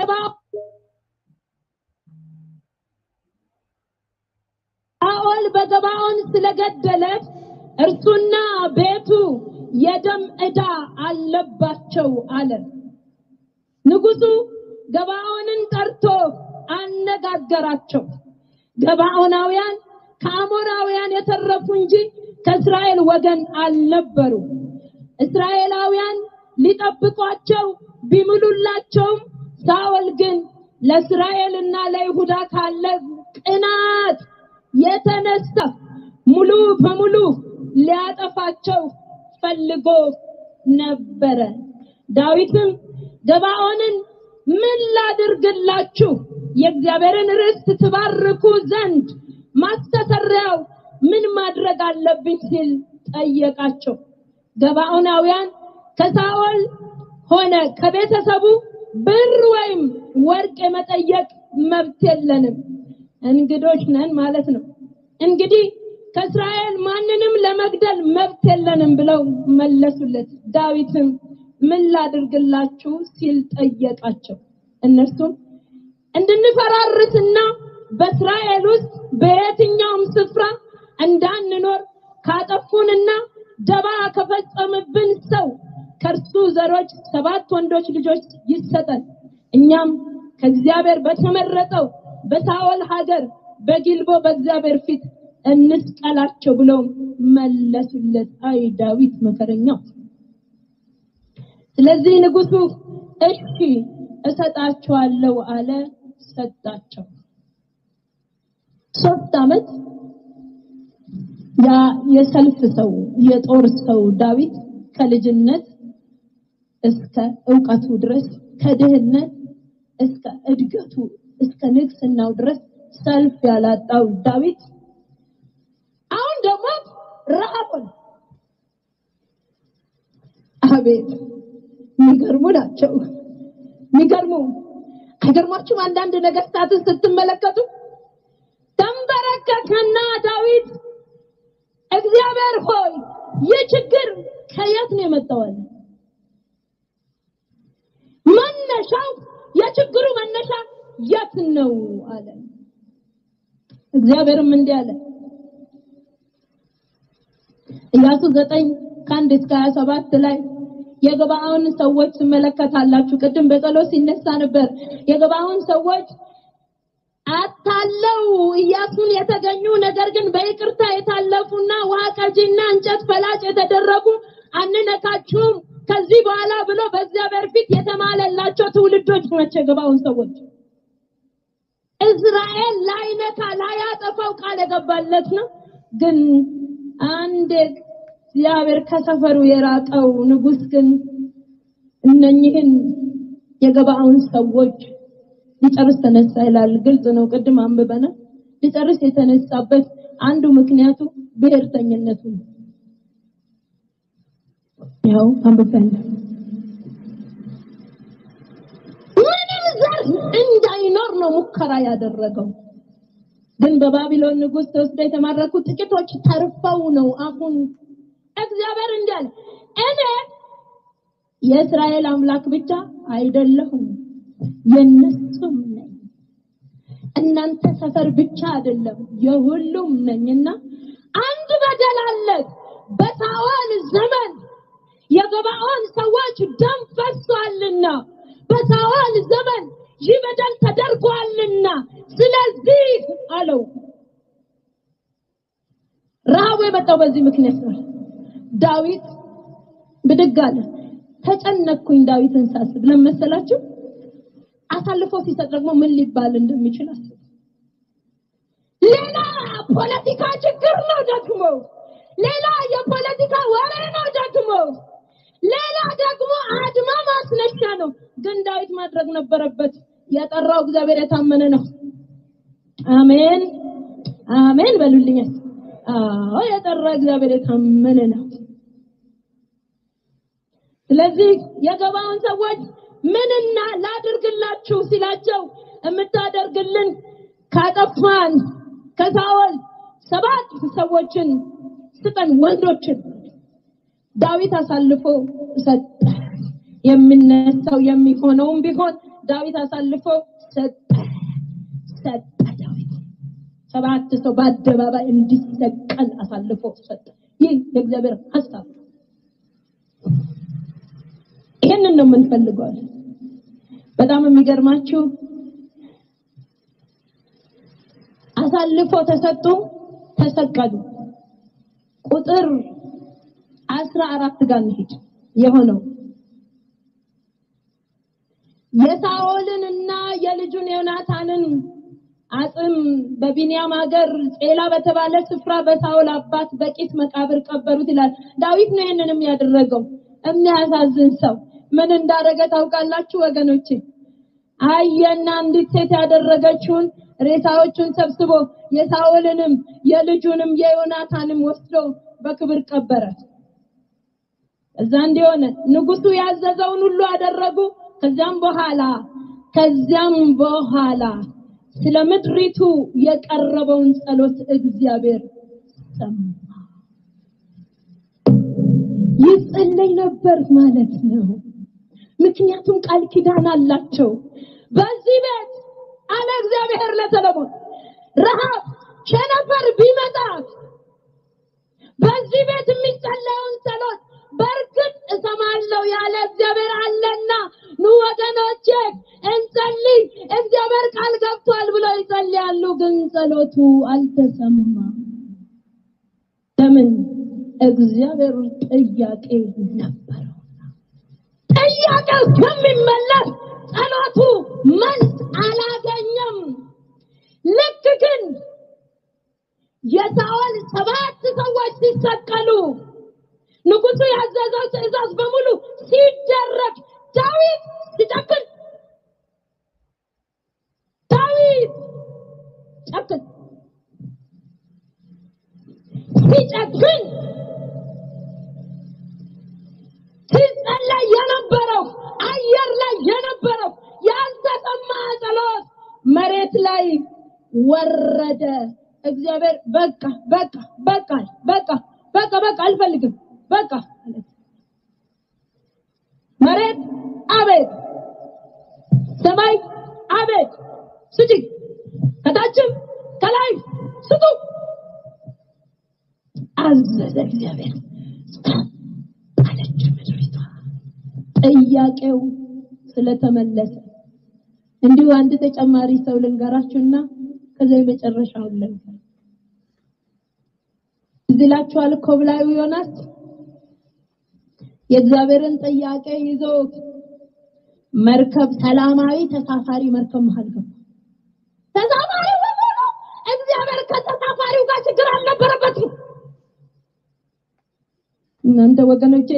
[SPEAKER 1] ሳኦል በገባኦን ስለገደለ እርሱና ቤቱ የደም ዕዳ አለባቸው አለ። ንጉሱ ገባኦንን ጠርቶ አነጋገራቸው። ገባኦናውያን ከአሞራውያን የተረፉ እንጂ ከእስራኤል ወገን አልነበሩ። እስራኤላውያን ሊጠብቋቸው ቢምሉላቸውም ሳኦል ግን ለእስራኤልና ለይሁዳ ካለ ቅናት የተነሳ ሙሉ በሙሉ ሊያጠፋቸው ፈልጎ ነበረ። ዳዊትም ገባኦንን ምን ላድርግላችሁ የእግዚአብሔርን ርስት ትባርኩ ዘንድ ማስተሰሪያው ምን ማድረግ አለብኝ ሲል ጠየቃቸው። ገባኦናውያን ከሳኦል ሆነ ከቤተሰቡ ብር ወይም ወርቅ የመጠየቅ መብት የለንም፣ እንግዶች ነን ማለት ነው። እንግዲህ ከእስራኤል ማንንም ለመግደል መብት የለንም ብለው መለሱለት። ዳዊትም ምን ላድርግላችሁ ሲል ጠየቃቸው። እነርሱም እንድንፈራርስና በእስራኤል ውስጥ በየትኛውም ስፍራ እንዳንኖር ካጠፉንና ደባ ከፈጸምብን ሰው ከእርሱ ዘሮች ሰባት ወንዶች ልጆች ይሰጠን፣ እኛም ከእግዚአብሔር በተመረጠው በሳኦል ሀገር በጊልቦ በእግዚአብሔር ፊት እንስቀላቸው ብለው መለሱለት። አይ ዳዊት መከረኛው። ስለዚህ ንጉሱ እሺ እሰጣቸዋለሁ አለ። ሰጣቸው። ሶስት ዓመት ያ የሰልፍ ሰው የጦር ሰው ዳዊት ከልጅነት እስከ እውቀቱ ድረስ ከድህነት እስከ እድገቱ እስከ ንግስናው ድረስ ሰልፍ ያላጣው ዳዊት አሁን ደግሞ ረሃቡን አቤት የሚገርሙ ናቸው። የሚገርሙ አይገርማችሁም? አንዳንድ ነገስታትን ስትመለከቱ ተንበረከከና ዳዊት እግዚአብሔር ሆይ ይህ ችግር ከየት ነው የመጣው? አለ። መነሻው የችግሩ መነሻ የት ነው አለ። እግዚአብሔርም እንዲህ አለ ኢያሱ ዘጠኝ ከአንድ እስከ ሀያ ሰባት ላይ የገባውን ሰዎች ትመለከታላችሁ። ቅድም በጸሎት ሲነሳ ነበር። የገባውን ሰዎች አታለው ኢያሱን የተገኙ ነገር ግን በይቅርታ የታለፉና ውሃ ቀጂና እንጨት ፈላጭ የተደረጉ አንነካችሁም ከዚህ በኋላ ብሎ በእግዚአብሔር ፊት የተማለላቸው ትውልዶች ናቸው የገባውን ሰዎች። እስራኤል ላይነካ ላያጠፋው ቃል የገባለት ነው። ግን አንድ እግዚአብሔር ከሰፈሩ የራቀው ንጉስ ግን እነኚህን የገባውን ሰዎች ሊጨርስ ተነሳ ይላል። ግልጽ ነው። ቅድም አንብበናል። ሊጨርስ የተነሳበት አንዱ ምክንያቱ ብሔርተኝነቱ ነው። ያው አንብበናል። ምንም ዘር እንዳይኖር ነው ሙከራ ያደረገው። ግን በባቢሎን ንጉስ ተወስደው የተማረኩ ጥቂቶች ተርፈው ነው አሁን እግዚአብሔር እንዳለ እኔ የእስራኤል አምላክ ብቻ አይደለሁም የነሱም ነኝ። እናንተ ሰፈር ብቻ አይደለም የሁሉም ነኝና አንድ በደል አለ። በሳኦል ዘመን የገባኦን ሰዎች ደም ፈሷልና በሳኦል ዘመን ይህ በደል ተደርጓልና ስለዚህ አለው። ረሃቡ የመጣው በዚህ ምክንያት ነው። ዳዊት ብድግ አለ። ተጨነቅኩኝ ዳዊትን ሳስብ ለምን መሰላችሁ? አሳልፎ ሲሰጥ ደግሞ ምን ሊባል እንደሚችል አስብ። ሌላ ፖለቲካ ችግር ነው ደግሞ፣ ሌላ የፖለቲካ ወሬ ነው ደግሞ፣ ሌላ ደግሞ አድማ ማስነሻ ነው። ግን ዳዊት ማድረግ ነበረበት። የጠራው እግዚአብሔር የታመነ ነው። አሜን አሜን በሉልኝ። አዎ የጠራ እግዚአብሔር የታመነ ነው። ስለዚህ የገባውን ሰዎች ምንና ላድርግላችሁ ሲላቸው የምታደርግልን ካጠፋን ከሳኦል ሰባት ሰዎችን ስጠን ወንዶችን ዳዊት አሳልፎ ሰጠ። የሚነሳው የሚሆነውም ቢሆን ዳዊት አሳልፎ ሰጠ ሰጠ። ዳዊት ሰባት ሰው በአደባባይ እንዲሰቀል አሳልፎ ሰጠ። ይህ የእግዚአብሔር ሀሳብ ነው። ይህንን ነው የምንፈልገው። በጣም የሚገርማችሁ አሳልፎ ተሰጡ፣ ተሰቀሉ። ቁጥር አስራ አራት ጋር እንሂድ የሆነው የሳኦልን እና የልጁን ዮናታንን አጽም በቢንያም ሀገር ጼላ በተባለ ስፍራ በሳኦል አባት በቂስ መቃብር ቀበሩት ይላል። ዳዊት ነው ይህንንም ያደረገው። የሚያሳዝን ሰው ምን እንዳደረገ ታውቃላችሁ ወገኖቼ? አየና አንዲት ሴት ያደረገችውን ሬሳዎቹን ሰብስቦ የሳኦልንም የልጁንም የዮናታንም ወስዶ በክብር ቀበረ። እዛ እንዲሆነ ንጉሱ ያዘዘውን ሁሉ አደረጉ። ከዚያም በኋላ ከዚያም በኋላ ስለ ምድሪቱ የቀረበውን ጸሎት እግዚአብሔር ሰማ። ይጸለይ ነበር ማለት ነው። ምክንያቱም ቃል ኪዳን አላቸው። በዚህ ቤት አለ እግዚአብሔር ለሰለሞን ረሃብ፣ ቸነፈር ቢመጣ በዚህ ቤት የሚጸለየውን ጸሎት በእርግጥ እሰማለሁ ያለ እግዚአብሔር አለና ኑ ወገኖቼ እንጸልይ፣ እግዚአብሔር ቃል ገብቷል ብለው ይጸልያሉ። ግን ጸሎቱ አልተሰማም። ለምን? እግዚአብሔር ጥያቄ ነበረው። ጥያቄው ከሚመለስ ጸሎቱ መልስ አላገኘም። ልክ ግን የሳኦል ሰባት ሰዎች ሲሰቀሉ ንጉሱ ያዘዘው ትእዛዝ በሙሉ ሲደረግ ዳዊት ሲጨክን ዳዊት ጨክን ሲጨክን ሲጸለይ የነበረው አየር ላይ የነበረው ያልተሰማ ጸሎት መሬት ላይ ወረደ። እግዚአብሔር በቃ በቃ በቃ በቃ በቃ በቃ አልፈልግም በቃ አለ። መሬት አቤት፣ ሰማይ አቤት፣ ስጪ፣ ከታችም ከላይ ስጡ አዘዘ እግዚአብሔር። አለች ምድሪቷ። ጥያቄው ስለተመለሰ እንዲሁ አንድ ተጨማሪ ሰው ልንገራችሁና ከዛ የመጨረሻውን ልንገር። እዚህ ላችኋል ኮብላዩ ዮናስ የእግዚአብሔርን ጥያቄ ይዞ መርከብ ሰላማዊ ተሳፋሪ መርከብ መሃል ገባ። ተሳፋሪ በሙሉ እግዚአብሔር ከተሳፋሪው ጋር ችግር አልነበረበትም። እናንተ ወገኖቼ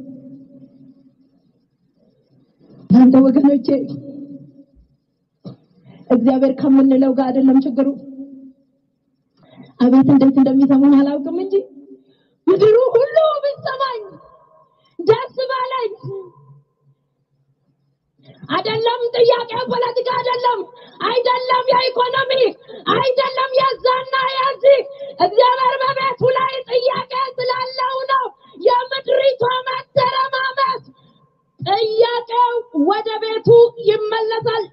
[SPEAKER 1] እናንተ ወገኖቼ እግዚአብሔር ከምንለው ጋር አይደለም ችግሩ። አቤት እንዴት እንደሚሰሙን አላውቅም እንጂ ምድሩ ሁሉ ቢሰማኝ ደስ ባለኝ። አይደለም ጥያቄ ፖለቲካ አይደለም፣ አይደለም የኢኮኖሚ አይደለም የዛና የዚህ እግዚአብሔር በቤቱ ላይ ጥያቄ ስላለው ነው የምድሪቷ መተረማመስ። ጥያቄው ወደ ቤቱ ይመለሳል።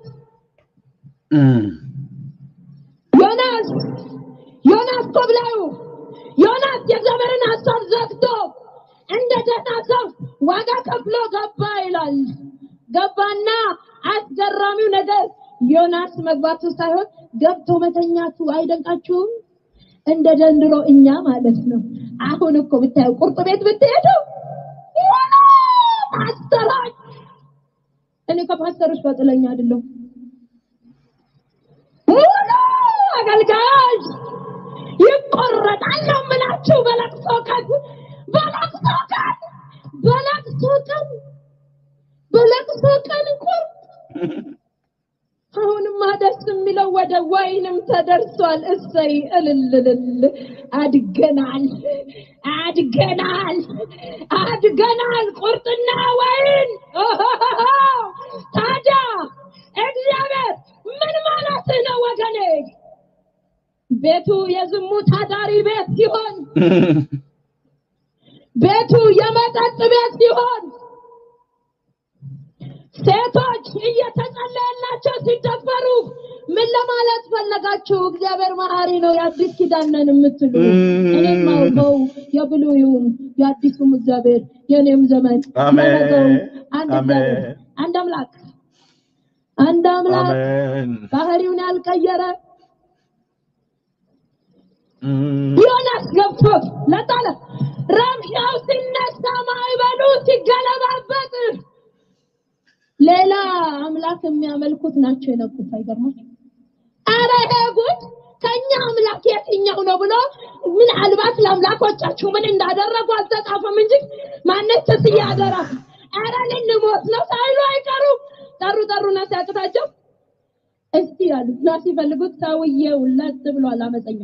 [SPEAKER 1] ዮናስ ዮናስ ኮብላዩ ዮናስ የእግዚአብሔርን ሀሳብ ዘግቶ እንደ ደህና ሰው ዋጋ ከፍሎ ገባ ይላል። ገባና አስገራሚው ነገር ዮናስ መግባቱ ሳይሆን ገብቶ መተኛቱ አይደንቃችሁም? እንደ ዘንድሮ እኛ ማለት ነው። አሁን እኮ ብታዩ ቁርጥ ቤት ብትሄዱ የሆነ ፓስተሮች፣ እኔ ከፓስተሮች በጥለኛ አይደለሁም። ሙሉ አገልጋዮች ይቆረጣል ነው የምላችሁ። በለቅሶ ቀን በለቅሶ ቀን በለቅሶ ቀን በለቅሶ ቀን ቁርጥ አሁንማ ደስ የሚለው ወደ ወይንም ተደርሷል። እሰይ እልልልል አድገናል፣ አድገናል፣ አድገናል። ቁርጥና ወይን ኦሆሆሆ! ታዲያ እግዚአብሔር ምን ማለት ነው ወገኔ? ቤቱ የዝሙት አዳሪ ቤት ሲሆን፣ ቤቱ የመጠጥ ቤት ሲሆን ሴቶች እየተጸለየላቸው ሲደፈሩ ምን ለማለት ፈለጋችሁ? እግዚአብሔር መሐሪ ነው፣ የአዲስ ኪዳን ነን የምትሉ እኔም ማውቀው የብሉይውም የአዲሱም እግዚአብሔር የኔም ዘመን
[SPEAKER 2] አሜን፣
[SPEAKER 1] የነገውም አንድ
[SPEAKER 2] አሜን፣
[SPEAKER 1] እግዚአብሔር አንድ አምላክ አንድ አምላክ
[SPEAKER 2] አሜን።
[SPEAKER 1] ባህሪውን ያልቀየረ
[SPEAKER 2] እም፣
[SPEAKER 1] ዮናስ ገብቶት ለጣለ ረብሻው ሲነሳ ማዕበሉ ሲገለባበጥ ሌላ አምላክ የሚያመልኩት ናቸው የነቁት። አይገርማችሁ? አረ ይሄ ጉድ ከኛ አምላክ የትኛው ነው ብሎ ምናልባት ለአምላኮቻችሁ ምን እንዳደረጉ አልተጻፈም እንጂ ማነች ስዬ አደራ አረ ልንሞት ነው ሳይሉ አይቀሩ ጠሩ ጠሩና ሲያቅታቸው እስቲ ያሉ እና ሲፈልጉት ሰውዬው ለጥ ብሏል አመፀኛው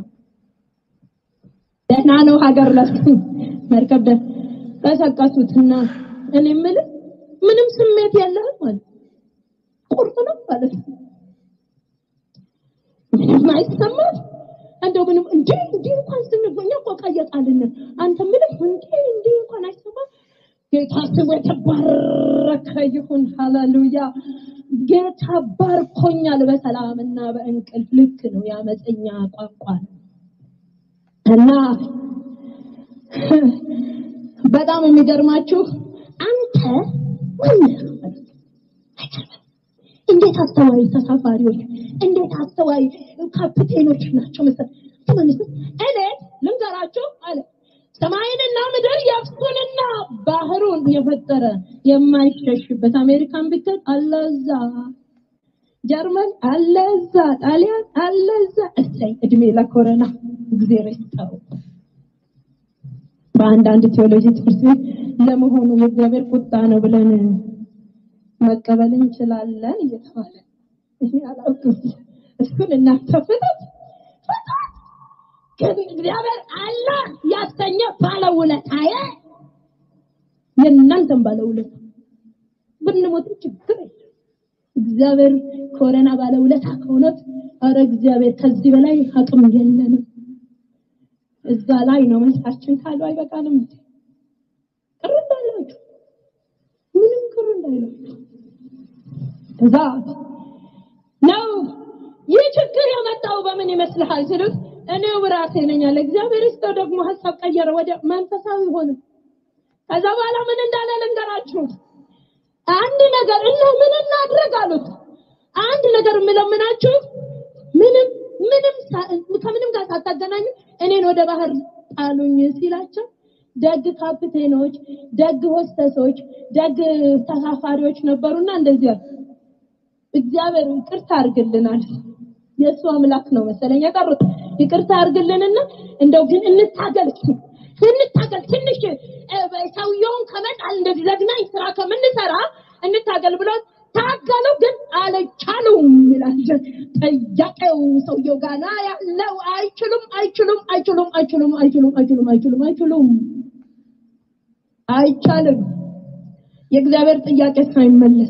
[SPEAKER 1] ደህና ነው ሀገር ለሱ መርከብ ደ ቀሰቀሱትና እኔ የምልህ ምንም ስሜት የለህም ማለት ቁርጥ ነው ማለት ነው። ምንም አይሰማም እንደው ምንም እንዴ እንዴ እንኳን ስንጎኛ እኮ ቀየጣልን አንተ ምንም እንዴ እንዴ እንኳን አይሰማም ጌታ ስሙ የተባረከ ይሁን ሃሌሉያ ጌታ ባርኮኛል በሰላምና በእንቅልፍ ልክ ነው የአመፀኛ ቋንቋ ነው እና በጣም የሚገርማችሁ አንተ ማነህ? እንዴት አስተዋይ ተሳፋሪዎች፣ እንዴት አስተዋይ ካፕቴኖች ናቸው መሰል ተመልሶ እኔ ልንገራችሁ አለ ሰማይንና ምድር የብሱንና ባህሩን የፈጠረ የማይሸሽበት አሜሪካን ብትል አለዛ ጀርመን አለዛ ጣሊያን አለዛ እሰይ እድሜ ለኮረና እግዜር ይስጠው በአንዳንድ ቴዎሎጂ ትምህርት ቤት ለመሆኑ የእግዚአብሔር ቁጣ ነው ብለን መቀበል እንችላለን እየተባለ እኔ አላውቅም። እሱን እናንተ ፍቱት ፍቱት። ግን እግዚአብሔር አለ ያሰኘ ባለውለታዬ የእናንተም ባለውለታ ብንሞት ችግር የለም። እግዚአብሔር ኮረና ባለውለታ ከሆነት ኧረ እግዚአብሔር ከዚህ በላይ አቅም የለንም። እዛ ላይ ነው መልሳችን ካሉ አይበቃንም እንዴ? ቅር እንዳላችሁ ምንም ቅር እንዳይላችሁ እዛ ነው ይህ ችግር የመጣው በምን ይመስልሃል ሲሉት እኔው ራሴ ነኝ አለ። እግዚአብሔር ይስጠው ደግሞ ሀሳብ ቀየረ፣ ወደ መንፈሳዊ ሆነ። ከዛ በኋላ ምን እንዳለ ልንገራችሁ። አንድ ነገር እና ምን እናድርግ አሉት። አንድ ነገር የምለምናችሁ ምንም ምንም ከምንም ጋር ሳታገናኙ እኔን ወደ ባህር ጣሉኝ ሲላቸው ደግ ካፕቴኖች፣ ደግ ሆስተሶች፣ ደግ ተሳፋሪዎች ነበሩና እንደዚህ አሉ። እግዚአብሔር ይቅርታ አድርግልናል። የእሱ አምላክ ነው መሰለኝ የጠሩት። ይቅርታ አድርግልንና እንደው ግን እንታገል እንታገል ትንሽ ሰውየውን ከመጣል እንደዚህ ዘግናኝ ስራ ከምንሰራ እንታገል ብሎ ታገሉ፣ ግን አልቻሉም ይላል። ጥያቄው ሰውየው ጋና ያለው አይችሉም፣ አይችሉም፣ አይችሉም፣ አይችሉም፣ አይችሉም፣ አይችሉም፣ አይችሉም፣ አይችሉም፣ አይቻልም። የእግዚአብሔር ጥያቄ ሳይመለስ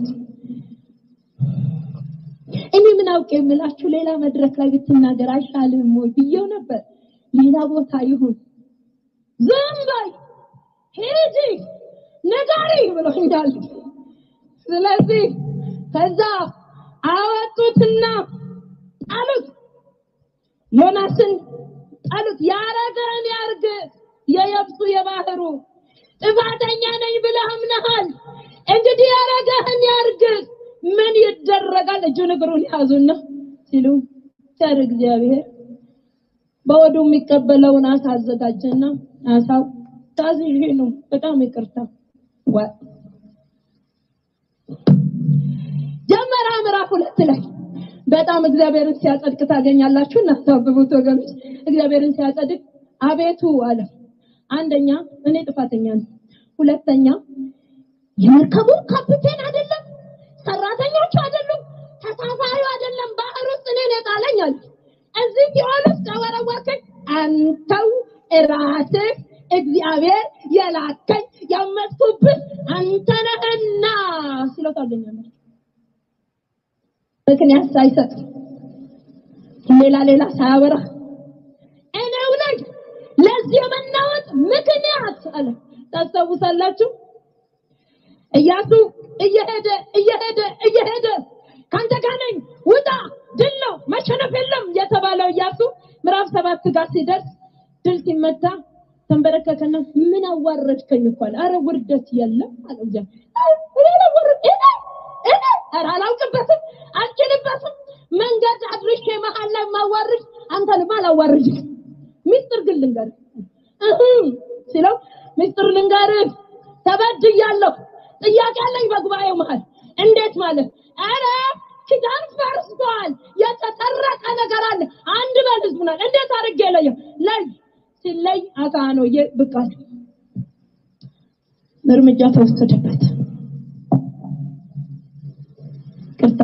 [SPEAKER 1] እኔ ምን አውቄ የምላችሁ ሌላ መድረክ ላይ ብትናገር አይሻልም ወይ ብዬው ነበር። ሌላ ቦታ ይሁን ዝም በይ ሂጂ ንገሪ ብሎኛል። ስለዚህ ከዛ አወጡትና ጣሉት፣ ዮናስን ጣሉት። ያረገን ያርግ የየብሱ የባህሩ ጥፋተኛ ነኝ ብለህ አምነሃል። እንግዲህ ያረገህን ያርግ ምን ይደረጋል? እጁን እግሩን ያዙና ሲሉ ቸር እግዚአብሔር በወዱ የሚቀበለውን አሳ አዘጋጀና አሳው ታዝዤ ነው፣ በጣም ይቅርታ ዋ ጀመራ ምዕራፍ ሁለት ላይ በጣም እግዚአብሔርን ሲያጸድቅ ታገኛላችሁ። እናታብቡት ወገኖች፣ እግዚአብሔርን ሲያጸድቅ አቤቱ አለ። አንደኛ እኔ ጥፋተኛ ነኝ፣ ሁለተኛ የመርከቡ ካፕቴን አይደለም ሰራተኞቹ አይደሉም፣ ተሳፋሪው አይደለም፣ ባህር ውስጥ እኔን የጣለኝ አለ። እዚህ ሲኦል ውስጥ ያወረወርከኝ አንተው ራስህ እግዚአብሔር የላከኝ ያመጥኩብህ አንተ ነህና ሲለው ታገኛለህ። ምክንያት ሳይሰጥ ሌላ ሌላ ሳያበራ እኔው ነኝ ለዚህ የመናወጥ ምክንያት አለ። ታስታውሳላችሁ? እያሱ እየሄደ እየሄደ እየሄደ ካንተ ጋር ነኝ ውጣ፣ ድል ነው መሸነፍ የለም የተባለው እያሱ ምዕራፍ ሰባት ጋር ሲደርስ ድል ሲመታ ተንበረከከና ምን አዋረድከኝ እኮ አለ። አረ ውርደት የለም አለ እግዚአብሔር። እኔ ኧረ አላውቅበትም፣ አልችልበትም። መንገድ አድርሼ መሀል ላይ ማዋርድ አንተንም አላዋርድም። ሚስጥር ግን ልንገርህ እህ ሲለው ሚስጥር ልንገርህ ተበድያለሁ ጥያቄ አለኝ በጉባኤው መሀል። እንዴት ማለት? አረ ኪዳን ፈርሷል፣ የተሰረቀ ነገር አለ። አንድ በል ህዝቡናል። እንዴት አድርጌ ለየው? ለይ ሲለይ አካ ነው ብቃት እርምጃ ተወሰደበት። ቅርታ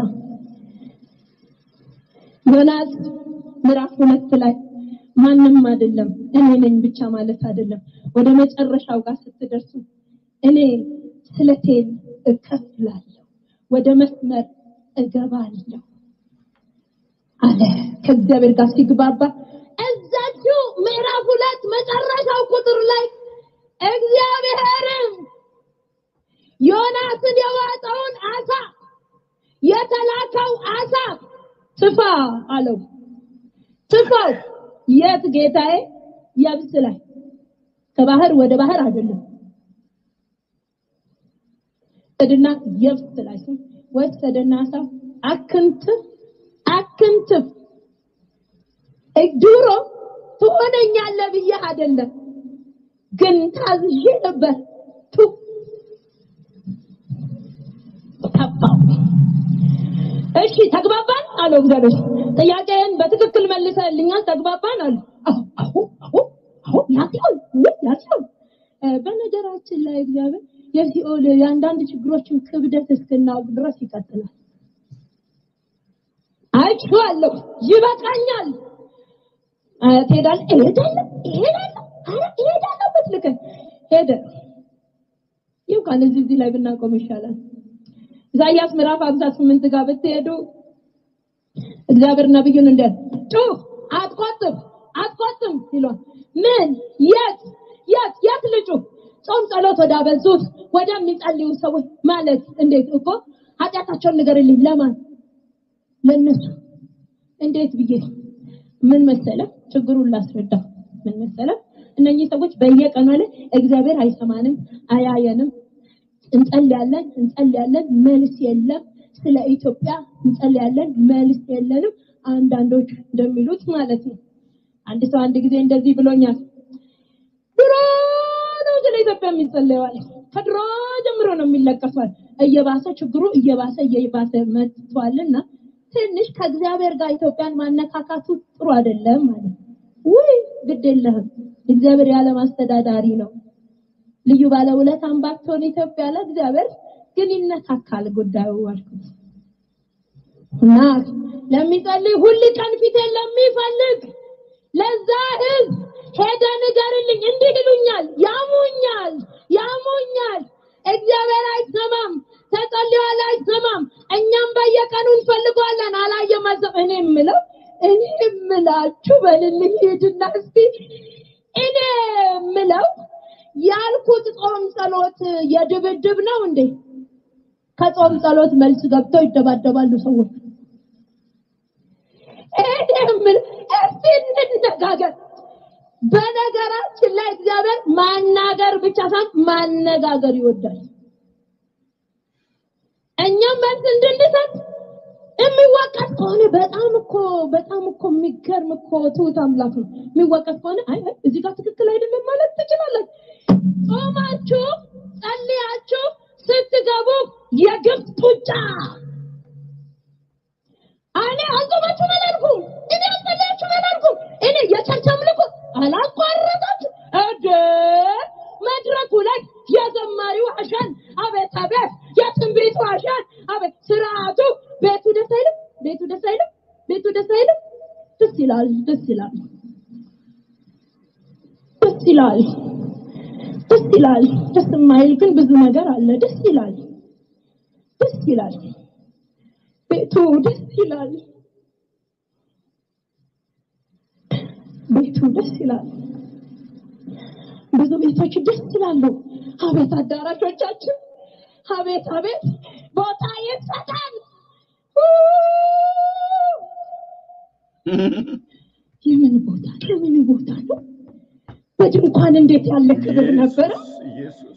[SPEAKER 1] ዮናስ ምዕራፍ ሁለት ላይ ማንም አይደለም እኔ ነኝ ብቻ ማለት አይደለም። ወደ መጨረሻው ጋር ስትደርሱ እኔ ስለቴን እከፍላለሁ፣ ወደ መስመር እገባለሁ አለ። ከእግዚአብሔር ጋር ሲግባባ እዛችሁ ምዕራፍ ሁለት መጨረሻው ቁጥር ላይ እግዚአብሔርም ዮናስን የዋጠውን አሳ የተላከው አሳ ትፋ አለው። ትፋው የት ጌታዬ? የብስ ላይ ከባህር ወደ ባህር አይደለም ወሰደና የብስ ላይ ወሰደና አሳ አክንትፍ አክንትፍ ድሮ ትሆነኛለህ ብዬ አይደለም ግን ታዝዤ ነበር ቱ ተፋው እሺ ተግባባን አለው እግዚአብሔር ጥያቄን በትክክል መልሰልኛል ተግባባን አለ አሁ አሁ አሁ አሁ ያሲሆን ያሲሆን እ፣ በነገራችን ላይ እግዚአብሔር የሲኦል የአንዳንድ ችግሮችን ክብደት እስክናውቅ ድረስ ይቀጥላል። አይቼዋለሁ፣ ይበቃኛል። እ፣ ትሄዳለህ፣ እሄዳለሁ፣ እሄዳለሁ፣ ኧረ እሄዳለሁ ብትልከኝ ሄደ። ይብቃን። እዚህ እዚህ ላይ ብናቆም ይሻላል። ኢሳይያስ ምዕራፍ 58 ጋር ብትሄዱ እግዚአብሔር ነብዩን እንደ ጩህ አትቆጥብ አትቆጥም ይሏል። ምን የት የት የት ልጩ ጾም ጸሎት ወዳበዙት ወደሚጸልዩ ሰዎች ማለት እንዴት እኮ ኃጢአታቸውን ንገርልኝ ለማን ለነሱ እንዴት ብዬ ምን መሰለ ችግሩን ላስረዳ ምን መሰለ እነኚህ ሰዎች በየቀኑ ላይ እግዚአብሔር አይሰማንም አያየንም እንጸልያለን እንጸልያለን መልስ የለም ስለ ኢትዮጵያ እንጸልያለን መልስ የለንም አንዳንዶች እንደሚሉት ማለት ነው አንድ ሰው አንድ ጊዜ እንደዚህ ብሎኛል ድሮ ነው ስለ ኢትዮጵያ የሚጸለየዋል ከድሮ ጀምሮ ነው የሚለቀሷል እየባሰ ችግሩ እየባሰ እየባሰ መጥቷልና ትንሽ ከእግዚአብሔር ጋር ኢትዮጵያን ማነካካቱ ጥሩ አይደለም ማለት ውይ ግድ የለህም እግዚአብሔር የዓለም አስተዳዳሪ ነው ልዩ ባለውለታም ባትሆን ኢትዮጵያ ለእግዚአብሔር ግን ይነካካል ጉዳዩ አልኩት እና ለሚጸልይ ሁል ቀን ፊቴን ለሚፈልግ ለዛ ህዝብ ሄደ ንገርልኝ እንዲህ ይሉኛል ያሙኛል ያሙኛል እግዚአብሔር አይሰማም ተጸልዮአል አይሰማም እኛም በየቀኑ እንፈልገዋለን አላየም አልሰማም እኔ የምለው እኔ የምላችሁ በልልኝ ሂድና እስቲ እኔ የምለው ያልኩት ጾም ጸሎት የድብድብ ነው እንዴ ከጾም ጸሎት መልስ ገብተው ይደባደባሉ ሰዎች እኔ የምል እስቲ እንነጋገር በነገራችን ላይ እግዚአብሔር ማናገር ብቻ ሳይሆን ማነጋገር ይወዳል እኛም መልስ እንድንሰጥ የሚወቀስ ከሆነ በጣም እኮ በጣም እኮ የሚገርም እኮ ትሁት አምላክ ነው። የሚወቀስ ከሆነ አይ አይ፣ እዚህ ጋር ትክክል አይደለም ማለት ትችላለች። ጾማችሁ ጸልያችሁ ስትገቡ የግብፅ ጡጫ እኔ አልጾማችሁም አላልኩም። እኔ አልጸለያችሁም አላልኩም። እኔ የቸርች አምልኮ አላቋረጣችሁ እደ መድረኩ ላይ የዘማሪው አሻን አቤት አቤት የትንቢቱ አሻን አቤት ስርዓቱ ቤቱ ደስ አይልም ቤቱ ደስ አይልም ቤቱ ደስ አይልም ደስ ይላል ደስ ይላል ደስ ይላል ደስ ይላል ደስ የማይል ግን ብዙ ነገር አለ ደስ ይላል ደስ ይላል ቤቱ ደስ ይላል ቤቱ ደስ ይላል ብዙ ቤቶች ደስ ይላሉ አቤት አዳራሾቻችን አቤት አቤት ቦታ ይሰጣል የምን ቦታ የምን ቦታ ነው በድንኳን እንዴት ያለ ክብር ነበረ
[SPEAKER 2] ኢየሱስ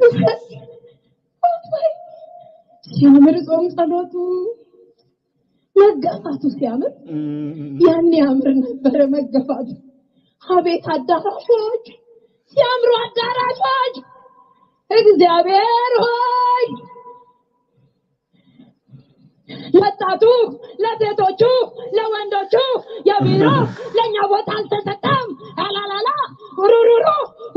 [SPEAKER 1] ሲያምር ጾም ጸሎቱ መገፋቱ ሲያምር ያን ያምር ነበረ መገፋቱ አቤት አዳራሾች ሲያምሩ አዳራሾች እግዚአብሔር ሆይ ለወጣቱ ለሴቶቹ ለወንዶቹ የቢሮ ለእኛ ቦታ አልተሰጠም አላላላ ሩሩሩ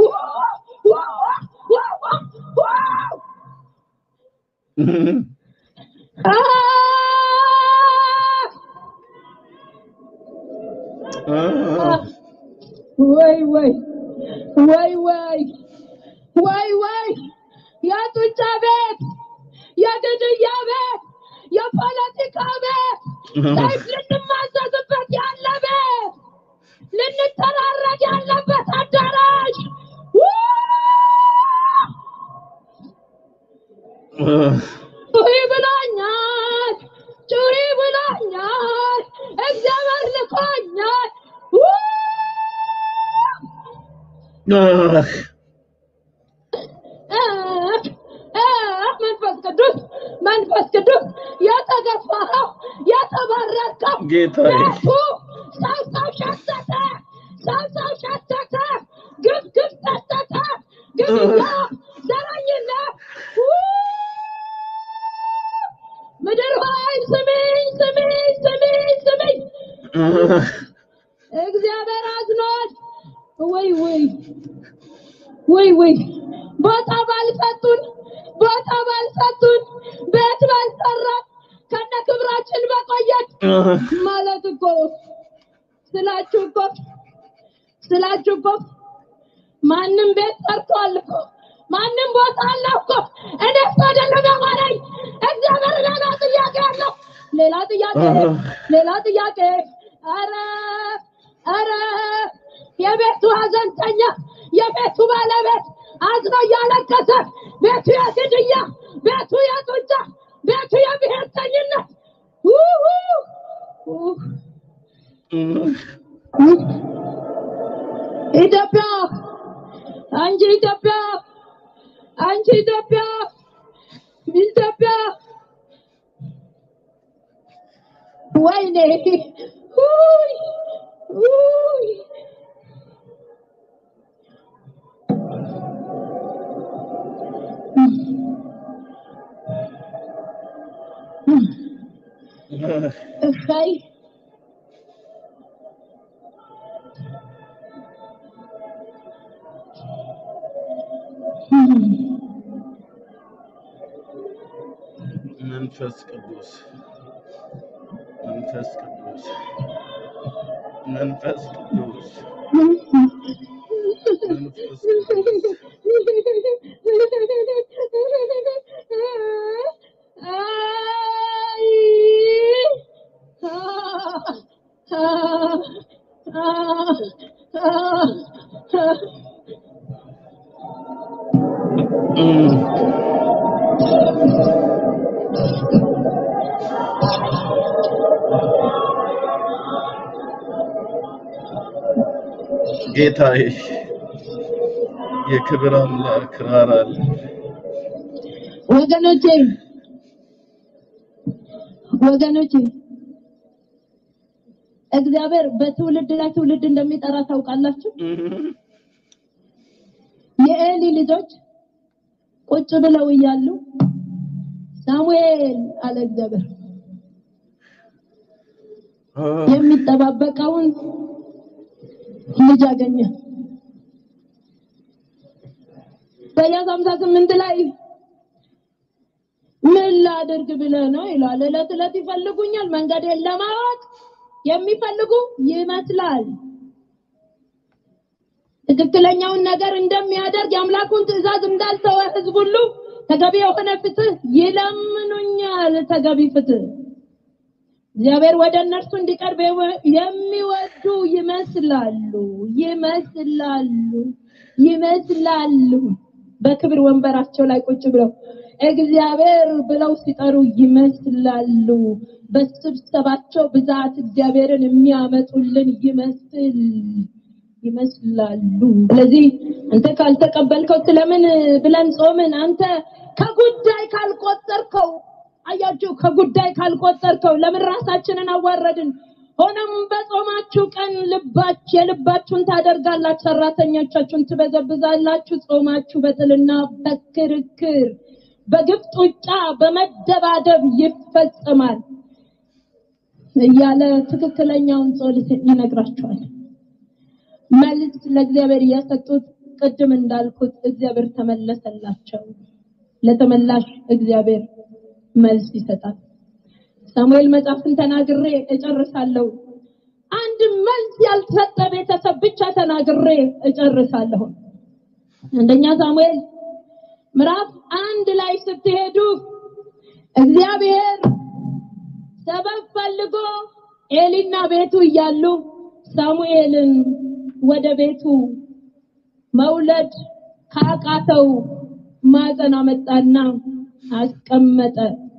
[SPEAKER 1] ወይ ወይ ወይ ወይ ወይ ወይ የጡጫ ቤት የግድያ ቤት የፖለቲካ ቤት ሰይፍ ልንማዘዝበት ያለ ቤት ልንተራረድ ያለበት አዳራሽ ጩሪ ብሎኛል ጩሪ ብሎኛል እግዚአብሔር ልኮኛል መንፈስ ቅዱስ መንፈስ ቅዱስ የተገፋኸው የተባረከው
[SPEAKER 2] ጌታዬ።
[SPEAKER 1] ቤቱ ሰው ሰው ሸተተ ሰው ሰው ሸተተ ግፍ ግፍ ሸተተ ግድያ ዘረኝነት ምድር ሆይ ስሚኝ ስሚኝ ስሚኝ ስሚኝ እግዚአብሔር አዝኗል ወይ ወይ ወይ ወይ ቦታ ባልሰጡን ቦታ ባልሰጡን ቤት ባልሰራን ከነ ክብራችን በቆየን ማለት እኮ ስላችሁ እኮ ስላችሁ እኮ ማንም ቤት ሰርቷል እኮ ማንም ቦታ አለው እኮ እኔ እኮ አይደለም ያማረኝ እግዚአብሔር ሌላ ጥያቄ አለው ሌላ ጥያቄ ሌላ ጥያቄ አረ አረ የቤቱ ሀዘንተኛ የቤቱ ባለቤት አዝኖ እያለቀሰ ቤቱ የግድያ ቤቱ የጡጫ ቤቱ የብሔርተኝነት ውሁ! ውህ! ኢትዮጵያ አንቺ ኢትዮጵያ አንቺ ኢትዮጵያ ኢትዮጵያ ወይኔ ውይ! ውይ! እሰይ
[SPEAKER 2] መንፈስ ቅዱስ መንፈስ ቅዱስ መንፈስ ቅዱስ መንፈስ ቅዱስ ጌታዬ የክብር አምላክ ራራል
[SPEAKER 1] ወገኖቼ ወገኖቼ እግዚአብሔር በትውልድ ላይ ትውልድ እንደሚጠራ ታውቃላችሁ። የኤሊ ልጆች ቁጭ ብለው እያሉ ሳሙኤል አለ እግዚአብሔር የሚጠባበቀውን ልጅ አገኘ። ኢሳያስ 58 ላይ ምን ላድርግ ብለህ ነው ይላል። እለት እለት ይፈልጉኛል፣ መንገዴን ለማወቅ የሚፈልጉ ይመስላል። ትክክለኛውን ነገር እንደሚያደርግ የአምላኩን ትእዛዝ እንዳልተወ ህዝብ ሁሉ ተገቢ የሆነ ፍትህ ይለምኑኛል። ተገቢ ፍትህ እግዚአብሔር ወደ እነርሱ እንዲቀርብ የሚወዱ ይመስላሉ ይመስላሉ ይመስላሉ በክብር ወንበራቸው ላይ ቁጭ ብለው እግዚአብሔር ብለው ሲጠሩ ይመስላሉ። በስብሰባቸው ብዛት እግዚአብሔርን የሚያመጡልን ይመስል ይመስላሉ። ስለዚህ አንተ ካልተቀበልከው ስለምን ብለን ጾምን? አንተ ከጉዳይ ካልቆጠርከው አያችሁ፣ ከጉዳይ ካልቆጠርከው ለምን ራሳችንን አዋረድን? ሆነም በጾማችሁ ቀን ልባች የልባችሁን ታደርጋላችሁ፣ ሰራተኞቻችሁን ትበዘብዛላችሁ። ጾማችሁ በጥልና በክርክር በግፍ ጡጫ በመደባደብ ይፈጸማል እያለ ትክክለኛውን ጸሎት ይነግራቸዋል። መልስ ለእግዚአብሔር የሰጡት ቅድም እንዳልኩት እግዚአብሔር ተመለሰላቸው። ለተመላሽ እግዚአብሔር መልስ ይሰጣል። ሳሙኤል መጽሐፍን ተናግሬ እጨርሳለሁ። አንድ መልስ ያልተሰጠ ቤተሰብ ብቻ ተናግሬ እጨርሳለሁ። አንደኛ ሳሙኤል ምዕራፍ አንድ ላይ ስትሄዱ እግዚአብሔር ሰበብ ፈልጎ ኤሊና ቤቱ እያሉ ሳሙኤልን ወደ ቤቱ መውለድ ካቃተው ማፀን አመጣና አስቀመጠ።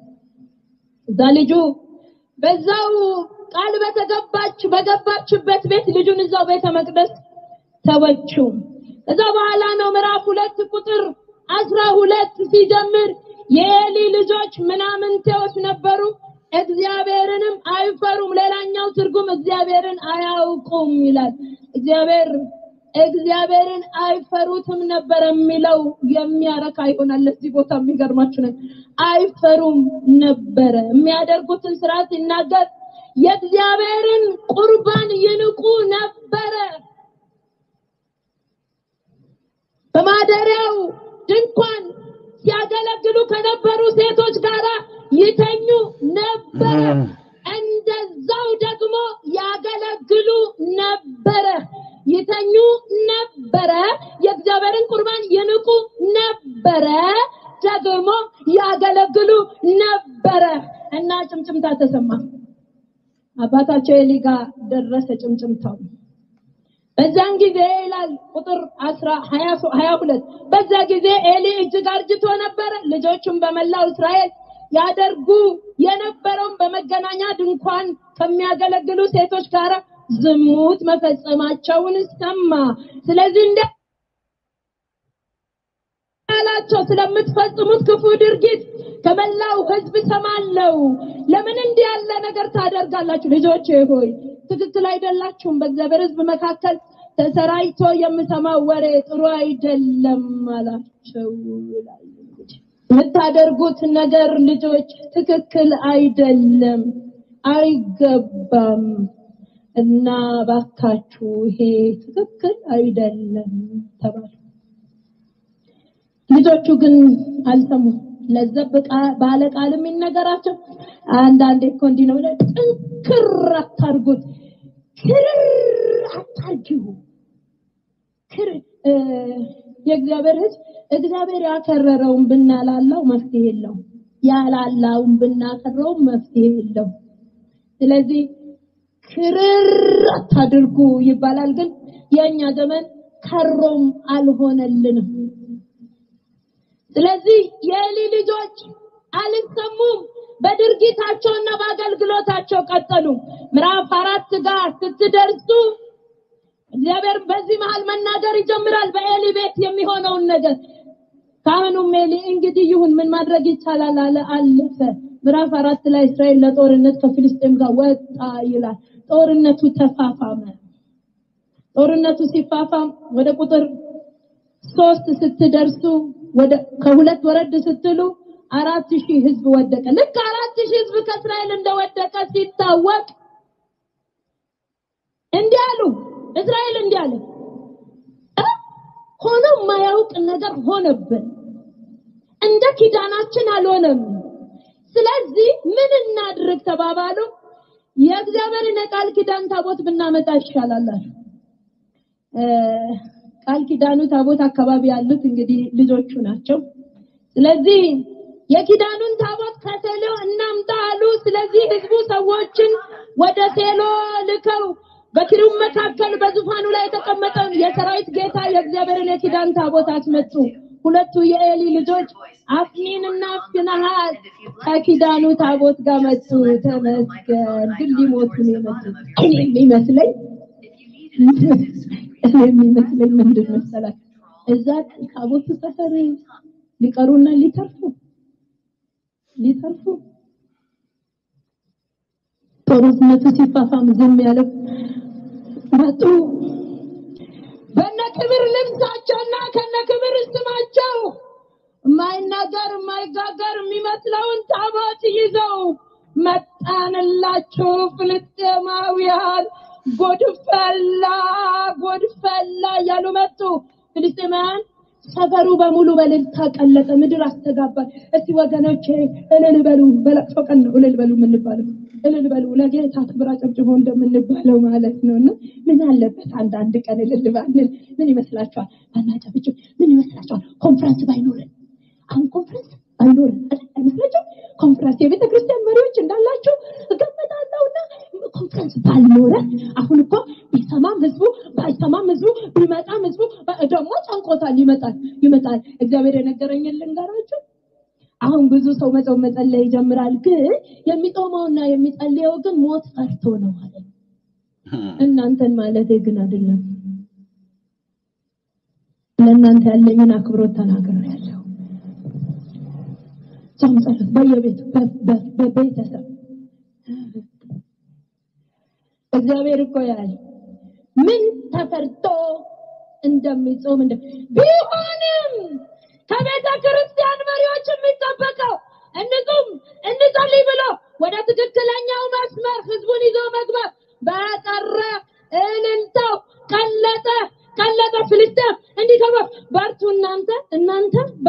[SPEAKER 1] እዛ ልጁ በዛው ቃል በተገባች በገባችበት ቤት ልጁን እዛው ቤተ መቅደስ ተወችው። ከዛ በኋላ ነው ምዕራፍ ሁለት ቁጥር አስራ ሁለት ሲጀምር የኤሊ ልጆች ምናምንቴዎች ነበሩ፣ እግዚአብሔርንም አይፈሩም። ሌላኛው ትርጉም እግዚአብሔርን አያውቁም ይላል። እግዚአብሔር እግዚአብሔርን አይፈሩትም ነበር የሚለው የሚያረካ ይሆናል። ለዚህ ቦታ የሚገርማችሁ ነገር አይፈሩም ነበረ። የሚያደርጉትን ስርዓት ሲናገር የእግዚአብሔርን ቁርባን ይንቁ ነበረ። በማደሪያው ድንኳን ሲያገለግሉ ከነበሩ ሴቶች ጋር ይተኙ ነበረ። እንደዛው ደግሞ ያገለግሉ ነበረ፣ ይተኙ ነበረ፣ የእግዚአብሔርን ቁርባን ይንቁ ነበረ፣ ደግሞ ያገለግሉ ነበረ እና ጭምጭምታ ተሰማ። አባታቸው ኤሊ ጋር ደረሰ ጭምጭምታው። በዛን ጊዜ ይላል ቁጥር 10 22 በዛ ጊዜ ኤሊ እጅግ አርጅቶ ነበረ። ልጆቹም በመላው እስራኤል ያደርጉ የነበረውን በመገናኛ ድንኳን ከሚያገለግሉ ሴቶች ጋር ዝሙት መፈጸማቸውን ሰማ። ስለዚህ እንደ ያላቸው ስለምትፈጽሙት ክፉ ድርጊት ከመላው ሕዝብ ሰማለው። ለምን እንዲህ ያለ ነገር ታደርጋላችሁ? ልጆቼ ሆይ ትክክል አይደላችሁም። በእግዚአብሔር ሕዝብ መካከል ተሰራይቶ የምሰማው ወሬ ጥሩ አይደለም አላቸው። ይላል እንግዲህ የምታደርጉት ነገር ልጆች ትክክል አይደለም፣ አይገባም እና ባካችሁ ይሄ ትክክል አይደለም ተባሉ። ልጆቹ ግን አልሰሙም። ለዘብ ባለ ቃል የሚነገራቸው አንዳንዴ እኮ እንዲህ ነው ብለህ ጥንክር አታርጉት፣ ክርር አታርጊው። ክር የእግዚአብሔር ሕዝብ እግዚአብሔር ያከረረውን ብናላላው መፍትሄ የለው፣ ያላላውን ብናከረው መፍትሄ የለው። ስለዚህ ክርር አታድርጉ ይባላል። ግን የእኛ ዘመን ከሮም አልሆነልንም። ስለዚህ የኤሊ ልጆች አልሰሙም። በድርጊታቸውና በአገልግሎታቸው ቀጠሉ። ምዕራፍ አራት ጋር ስትደርሱ እግዚአብሔር በዚህ መሃል መናገር ይጀምራል። በኤሊ ቤት የሚሆነውን ነገር ካህኑም ኤሊ እንግዲህ ይሁን ምን ማድረግ ይቻላል አለ፣ አለፈ። ምዕራፍ አራት ላይ እስራኤል ለጦርነት ከፊልስጤም ጋር ወጣ ይላል። ጦርነቱ ተፋፋመ። ጦርነቱ ሲፋፋም ወደ ቁጥር ሶስት ስትደርሱ ወደ ከሁለት ወረድ ስትሉ አራት ሺህ ህዝብ ወደቀ። ልክ አራት ሺህ ህዝብ ከእስራኤል እንደወደቀ ሲታወቅ እንዲህ አሉ። እስራኤል እንዲህ አለ፣ ሆኖ የማያውቅ ነገር ሆነብን፣ እንደ ኪዳናችን አልሆነም። ስለዚህ ምን እናድርግ ተባባሉ። የእግዚአብሔርን የቃል ኪዳን ታቦት ብናመጣ ይሻላል አሉ። ቃል ኪዳኑ ታቦት አካባቢ ያሉት እንግዲህ ልጆቹ ናቸው። ስለዚህ የኪዳኑን ታቦት ከሴሎ እናምጣ አሉ። ስለዚህ ህዝቡ ሰዎችን ወደ ሴሎ ልከው በኪሩብ መካከል በዙፋኑ ላይ የተቀመጠውን የሰራዊት ጌታ የእግዚአብሔርን የኪዳን ታቦት አስመጡ። ሁለቱ የኤሊ ልጆች አፍኒንና ፊንሐስ ከኪዳኑ ታቦት ጋር መጡ። ተመስገን። ግን ሊሞቱ ነው የመጡት። እኔ የሚመስለኝ እኔ የሚመስለኝ ምንድን መሰላችሁ? እዛ ታቦቱ ሰፈር ሊቀሩና ሊተርፉ ሊተርፉ ጦርነቱ ሲፋፋም ዝም ያለው መጡ። በነ ክብር ልብሳቸውና ከነ ክብር ስማቸው የማይናገር የማይጋገር የሚመስለውን ታቦት ይዘው መጣንላችሁ ፍልስጤማውያን ጎድፈላ ጎድፈላ እያሉ መጡ። ፍልስጤማውያን ሰፈሩ በሙሉ በእልልታ ቀለጠ፣ ምድር አስተጋባል። እስቲ ወገኖቼ እልል በሉ፣ በለቅሶ ቀን ነው እልል በሉ የምንባለው። እልል በሉ ለጌታ ክብር አጨብጭቦ እንደምንባለው ማለት ነው። እና ምን አለበት አንዳንድ ቀን እልል ባንል? ምን ይመስላችኋል? ባናጨብጭብ ምን ይመስላችኋል? ኮንፈረንስ ባይኖረን አሁን ኮንፈረንስ ባይኖረን አይመስላችሁም? ኮንፈረንስ የቤተ ክርስቲያን መሪዎች እንዳላችሁ እገምታለሁና ኮንፈረንስ ባልኖረ አሁን እኮ ቢሰማም ህዝቡ ባይሰማም ህዝቡ ቢመጣም ህዝቡ ደግሞ ጨንቆታል። ይመጣል ይመጣል። እግዚአብሔር የነገረኝን ልንገራችሁ። አሁን ብዙ ሰው መጾም መጸለይ ይጀምራል። ግን የሚጾመውና የሚጸልየው ግን ሞት ፈርቶ ነው ማለት ነው። እናንተን ማለት ግን አይደለም። ለእናንተ ያለኝን አክብሮት ተናግሬያለሁ። ጾም ጸሎት በየቤቱ በቤተሰብ እግዚአብሔር እኮ ያለ ምን ተፈርቶ እንደሚጾም እንደ ቢሆንም ከቤተ ክርስቲያን መሪዎች የሚጠበቀው እንጹም እንጸልይ ብሎ ወደ ትክክለኛው መስመር ህዝቡን ይዞ መግባት በቀረ እልልታው ቀለጠ ቀለጠ ፍልስጤም እንዲህ ተባ በርቱ እናንተ እናንተ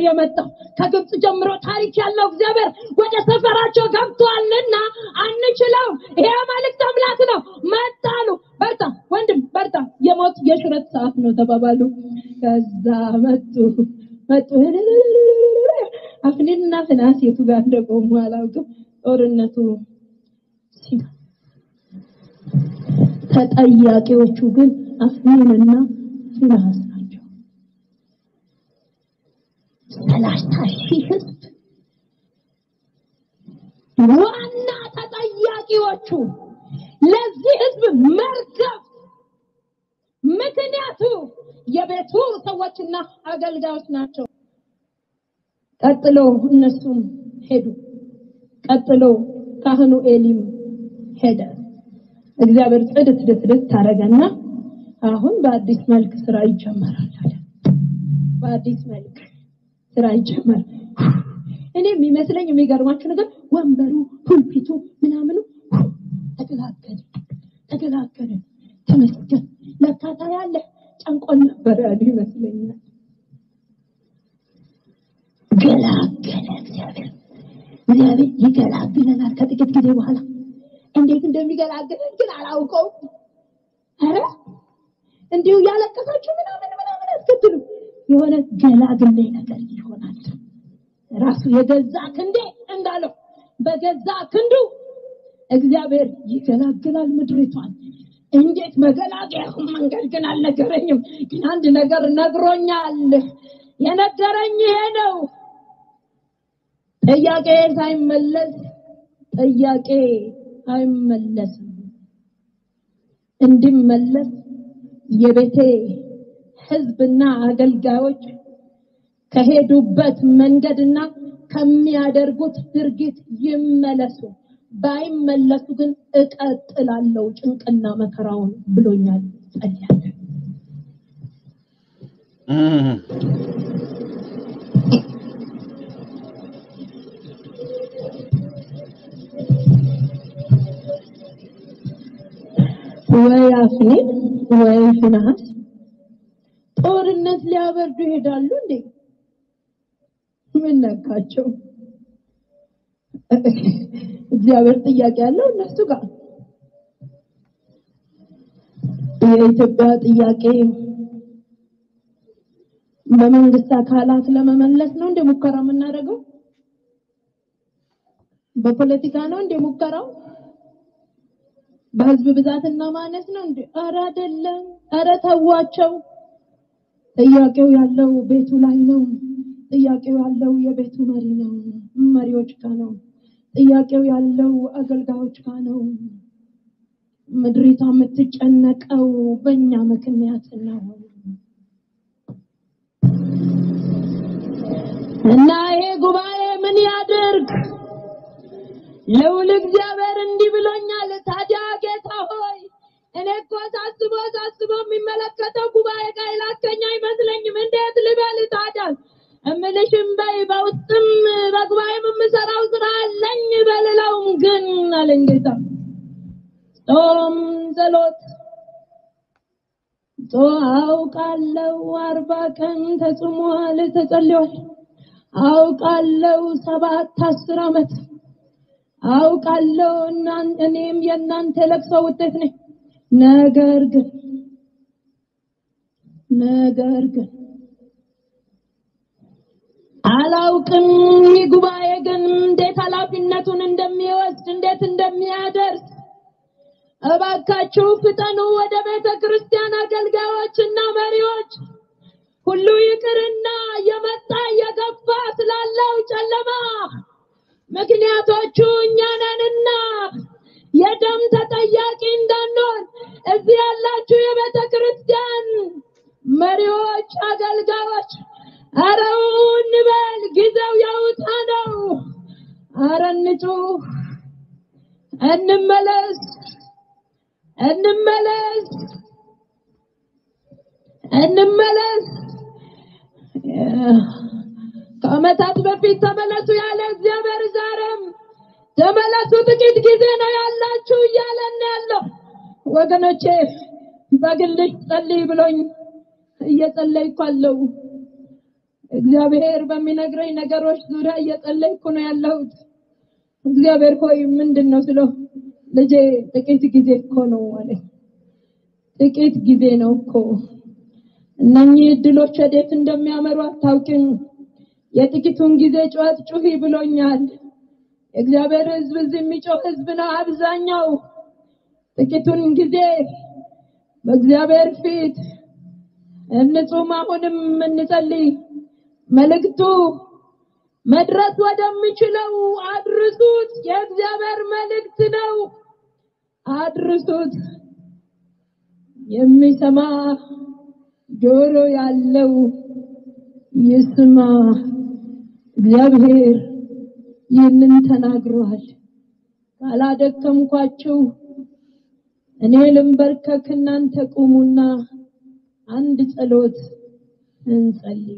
[SPEAKER 1] የመጣው ከግብፅ ጀምሮ ታሪክ ያለው እግዚአብሔር ወደ ሰፈራቸው ገብቷልና አንችለውም። ይሄ አማልክት አምላክ ነው። መጣሉ። በርታ ወንድም በርታ፣ የሞት የሽረት ሰዓት ነው ተባባሉ። ከዛ መጡ መጡ። አፍኒንና ፍናስ የቱ ጋር እንደቆሙ አላውቅም። ጦርነቱ ሲና ተጠያቂዎቹ ግን አፍኒንና ፊናስ ናቸው። ሰላሳ ሺህ ህዝብ ዋና ተጠያቂዎቹ ለዚህ ህዝብ መርገፍ ምክንያቱ የቤቱ ሰዎችና አገልጋዮች ናቸው። ቀጥሎ እነሱም ሄዱ። ቀጥሎ ካህኑ ኤሊም ሄደ። እግዚአብሔር ጽድት ድፍድት ታረገና አሁን በአዲስ መልክ ስራ ይጀመራል አለ። በአዲስ መልክ ስራ ይጀመራል። እኔ የሚመስለኝ የሚገርማችሁ ነገር ወንበሩ፣ ፑልፒቱ፣ ምናምኑ ተገላገለ ተገላገለ። ተመስገን ለካታ ያለ ጨንቆን ነበር ያሉ ይመስለኛል። ገላገለ እግዚአብሔር። እግዚአብሔር ይገላግለናል ከጥቂት ጊዜ በኋላ። እንዴት እንደሚገላግለን ግን አላውቀውም። ኧረ እንዲሁ እያለቀሳችሁ ምናምን ምናምን አትከትሉ። የሆነ ገላግሌ ነገር ይሆናል። ራሱ የገዛ ክንዴ እንዳለው በገዛ ክንዱ እግዚአብሔር ይገላግላል ምድሪቷን። እንዴት መገላገያ መንገድ ግን አልነገረኝም። ግን አንድ ነገር ነግሮኛል። የነገረኝ ይሄ ነው። ጥያቄ ሳይመለስ ጥያቄ አይመለስም። እንዲመለስ የቤቴ ሕዝብና አገልጋዮች ከሄዱበት መንገድና ከሚያደርጉት ድርጊት ይመለሱ። ባይመለሱ ግን እቀጥላለሁ ጭንቅና መከራውን ብሎኛል። ጸልያለሁ። ወይ አፍኒን ወይ ፊናስ ጦርነት ሊያበርዱ ይሄዳሉ እንዴ? ምን ነካቸው? እግዚአብሔር ጥያቄ ያለው እነሱ ጋር። የኢትዮጵያ ጥያቄ በመንግስት አካላት ለመመለስ ነው እንደ ሙከራ የምናደርገው? በፖለቲካ ነው እንደ ሙከራው? በህዝብ ብዛትና ማነስ ነው እንዴ? ኧረ አይደለም። ኧረ ተዋቸው። ጥያቄው ያለው ቤቱ ላይ ነው። ጥያቄው ያለው የቤቱ መሪ ነው፣ መሪዎች ጋር ነው። ጥያቄው ያለው አገልጋዮች ጋር ነው። ምድሪቷ የምትጨነቀው በእኛ ምክንያት ነው። እና ይሄ ጉባኤ ምን ያድርግ? ልዑል እግዚአብሔር እንዲህ ብሎኛል። ታዲያ ጌታ ሆይ እኔ እኮ ሳስቦ ሳስቦ የሚመለከተው ጉባኤ ጋር የላከኝ አይመስለኝም። እንዴት ልበል ታዲያ? እምልሽም በይ በውስጥም በጉባኤም የምሰራው ስራ አለኝ በልለውም ግን አለኝ ጌታ ጾም ጸሎት ጾ አውቃለሁ አርባ ቀን ተጽሟል ተጸልዮል። አውቃለሁ ሰባት አስር ዓመት አውቃለሁ እና እኔም የእናንተ ለቅሶ ውጤት ነኝ። ነገር ግን ነገር ግን አላውቅም ይህ ጉባኤ ግን እንዴት ኃላፊነቱን እንደሚወስድ እንዴት እንደሚያደርስ እባካችሁ ፍጠኑ። ወደ ቤተ ክርስቲያን አገልጋዮችና መሪዎች ሁሉ ይቅርና የመጣ የገፋ ስላለው ጨለማ ምክንያቶቹ እኛ ነንና የደም ተጠያቂ እንዳንሆን እዚህ ያላችሁ የቤተ ክርስቲያን መሪዎች፣ አገልጋዮች አረው እንበል፣ ጊዜው ያውጣ ነው። አረ እንጩህ፣ እንመለስ፣ እንመለስ፣ እንመለስ። ከዓመታት በፊት ተመለሱ ያለ እግዚአብሔር ዛሬም ተመለሱ፣ ጥቂት ጊዜ ነው ያላችሁ እያለን ያለው ወገኖቼ። በግልሽ ጸልይ ብሎኝ እየጸለይኩ አለው። እግዚአብሔር በሚነግረኝ ነገሮች ዙሪያ እየጸለይኩ ነው ያለሁት። እግዚአብሔር ሆይ ምንድን ነው ስለው ልጄ ጥቂት ጊዜ እኮ ነው ማለት ጥቂት ጊዜ ነው እኮ እነኚህ እድሎች ወዴት እንደሚያመሩ አታውቅም። የጥቂቱን ጊዜ ጩኸት ጩሂ ብሎኛል። የእግዚአብሔር ሕዝብ እዚህ የሚጮህ ሕዝብ ነው አብዛኛው። ጥቂቱን ጊዜ በእግዚአብሔር ፊት እንጹም፣ አሁንም እንጸልይ። መልእክቱ መድረስ ወደሚችለው አድርሱት። የእግዚአብሔር መልእክት ነው፣ አድርሱት። የሚሰማ ጆሮ ያለው ይስማ። እግዚአብሔር ይህንን ተናግሯል። ካላደከምኳችሁ እኔ ልንበርከክ፣ እናንተ ቁሙና አንድ ጸሎት እንጸልይ።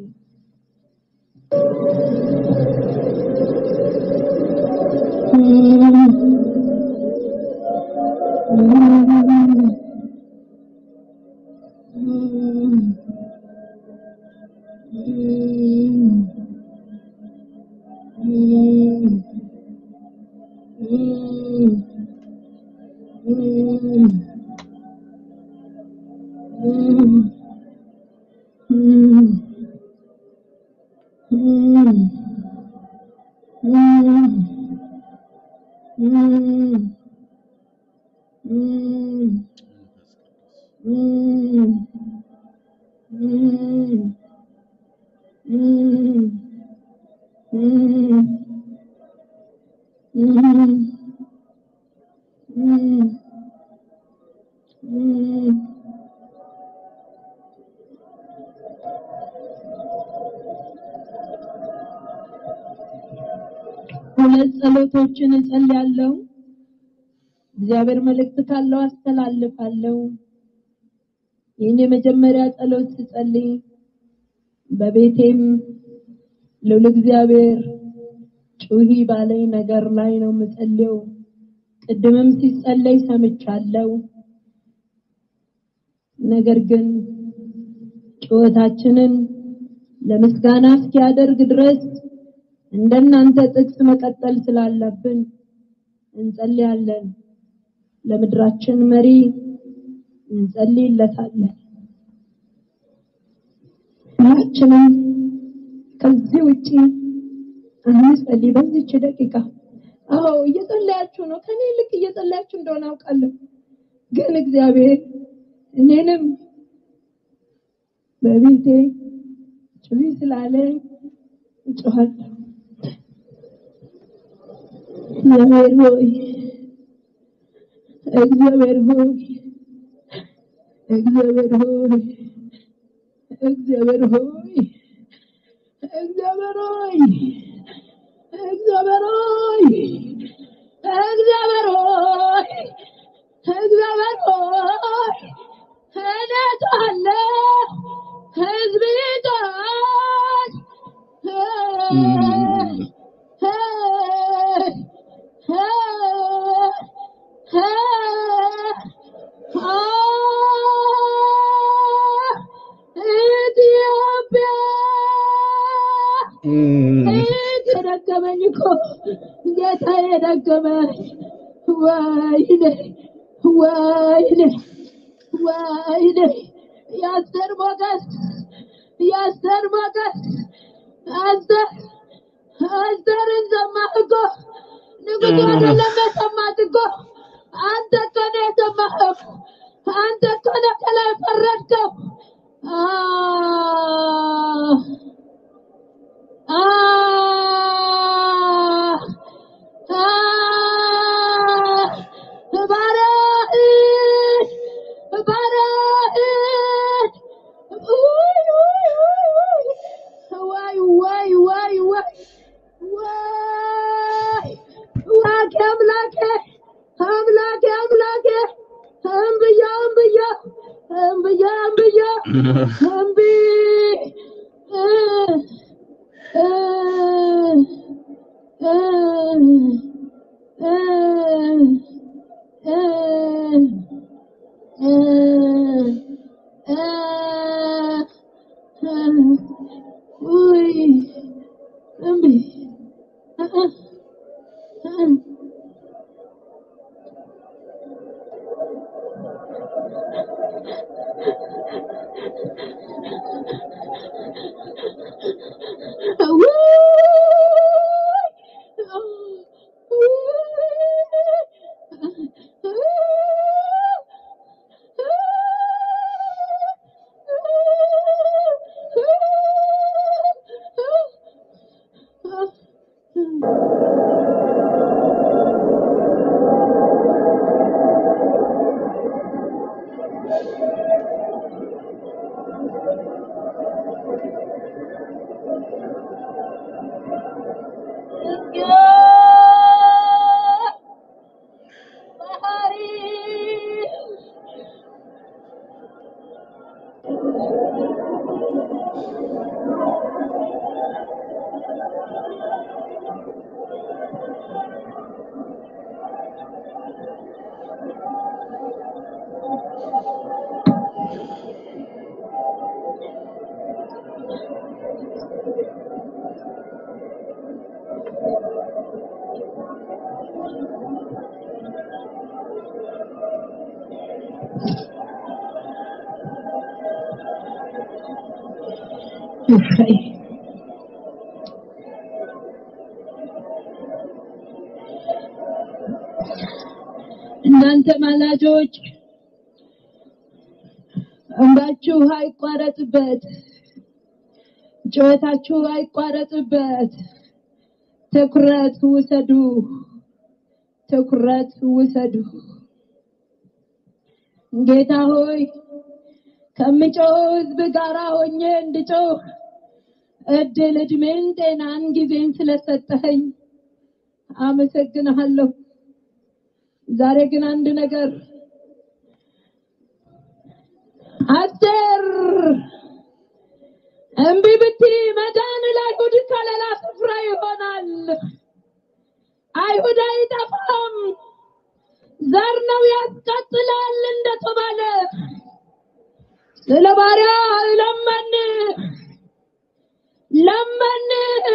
[SPEAKER 1] ሁለት ጸሎቶችን እጸልያለሁ። እግዚአብሔር መልእክት ካለው አስተላልፋለሁ። ይህን የመጀመሪያ ጸሎት ስጸልይ በቤቴም ልዑል እግዚአብሔር ጩሂ ባለኝ ነገር ላይ ነው የምጸልየው። ቅድምም ሲጸለይ ሰምቻለሁ። ነገር ግን ጩኸታችንን ለምስጋና እስኪያደርግ ድረስ እንደናንተ ጥቅስ መቀጠል ስላለብን እንጸልያለን። ለምድራችን መሪ እንጸልይለታለን። ሁላችንም ከዚህ ውጪ እንጸልይ በዚች ደቂቃ። አዎ እየጸለያችሁ ነው፣ ከኔ ልክ እየጸለያችሁ እንደሆነ አውቃለሁ። ግን እግዚአብሔር እኔንም በቤቴ ጩሂ ስላለኝ እጮሃለሁ። እግዚአብሔር ሆይ እግዚአብሔር ሆይ እግዚአብሔር ሆይ እግዚአብሔር ሆይ እግዚአብሔር ሆይ እግዚአብሔር ሆይ እግዚአብሔር ሆይ እግዚአብሔር ሆይ እኔ እጮሃለሁ፣ ሕዝብ ይጮሃል። ኢትዮጵያ ደገመኝ እኮ ጌታዬ ደገመኝ። ወይኔ ወይኔ ወይኔ የአስቴር ሞገስ የአስቴር ሞገስ አስቴር አስቴርን ሰማህ እኮ ንጉሡ አይደለም የሰማት እኮ አንተ እኮ ነው የሰማኸው። አንተ እኮ ነው ከላይ ፈረድከው። አህ አህ አህ ባሪያህን ባሪያህን ውይ ውይ ውይ ውይ ወይ ወይ ወይ ወይ ወይ አምላኬ አምላኬ አምላኬ እምብያ እምብያ እምብያ እምብያ እምቢ እ እ እ እ እ እ እ ውይ እናንተ ማላጆች እንባችሁ አይቋረጥበት፣ ጩኸታችሁ አይቋረጥበት። ትኩረት ውሰዱ፣ ትኩረት ውሰዱ። ጌታ ሆይ ከምጮህ ሕዝብ ጋር ሆኜ እንድጮህ እድል፣ እድሜን፣ ጤናን፣ ጊዜን ስለሰጠኸኝ አመሰግንሃለሁ። ዛሬ ግን አንድ ነገር አስር እምቢ ብትይ መዳን ለአይሁድ ከለላ ስፍራ ይሆናል። አይሁድ አይጠፋም፣ ዘር ነው ያስቀጥላል እንደተባለ ስለ ባሪያ ለመን ለመን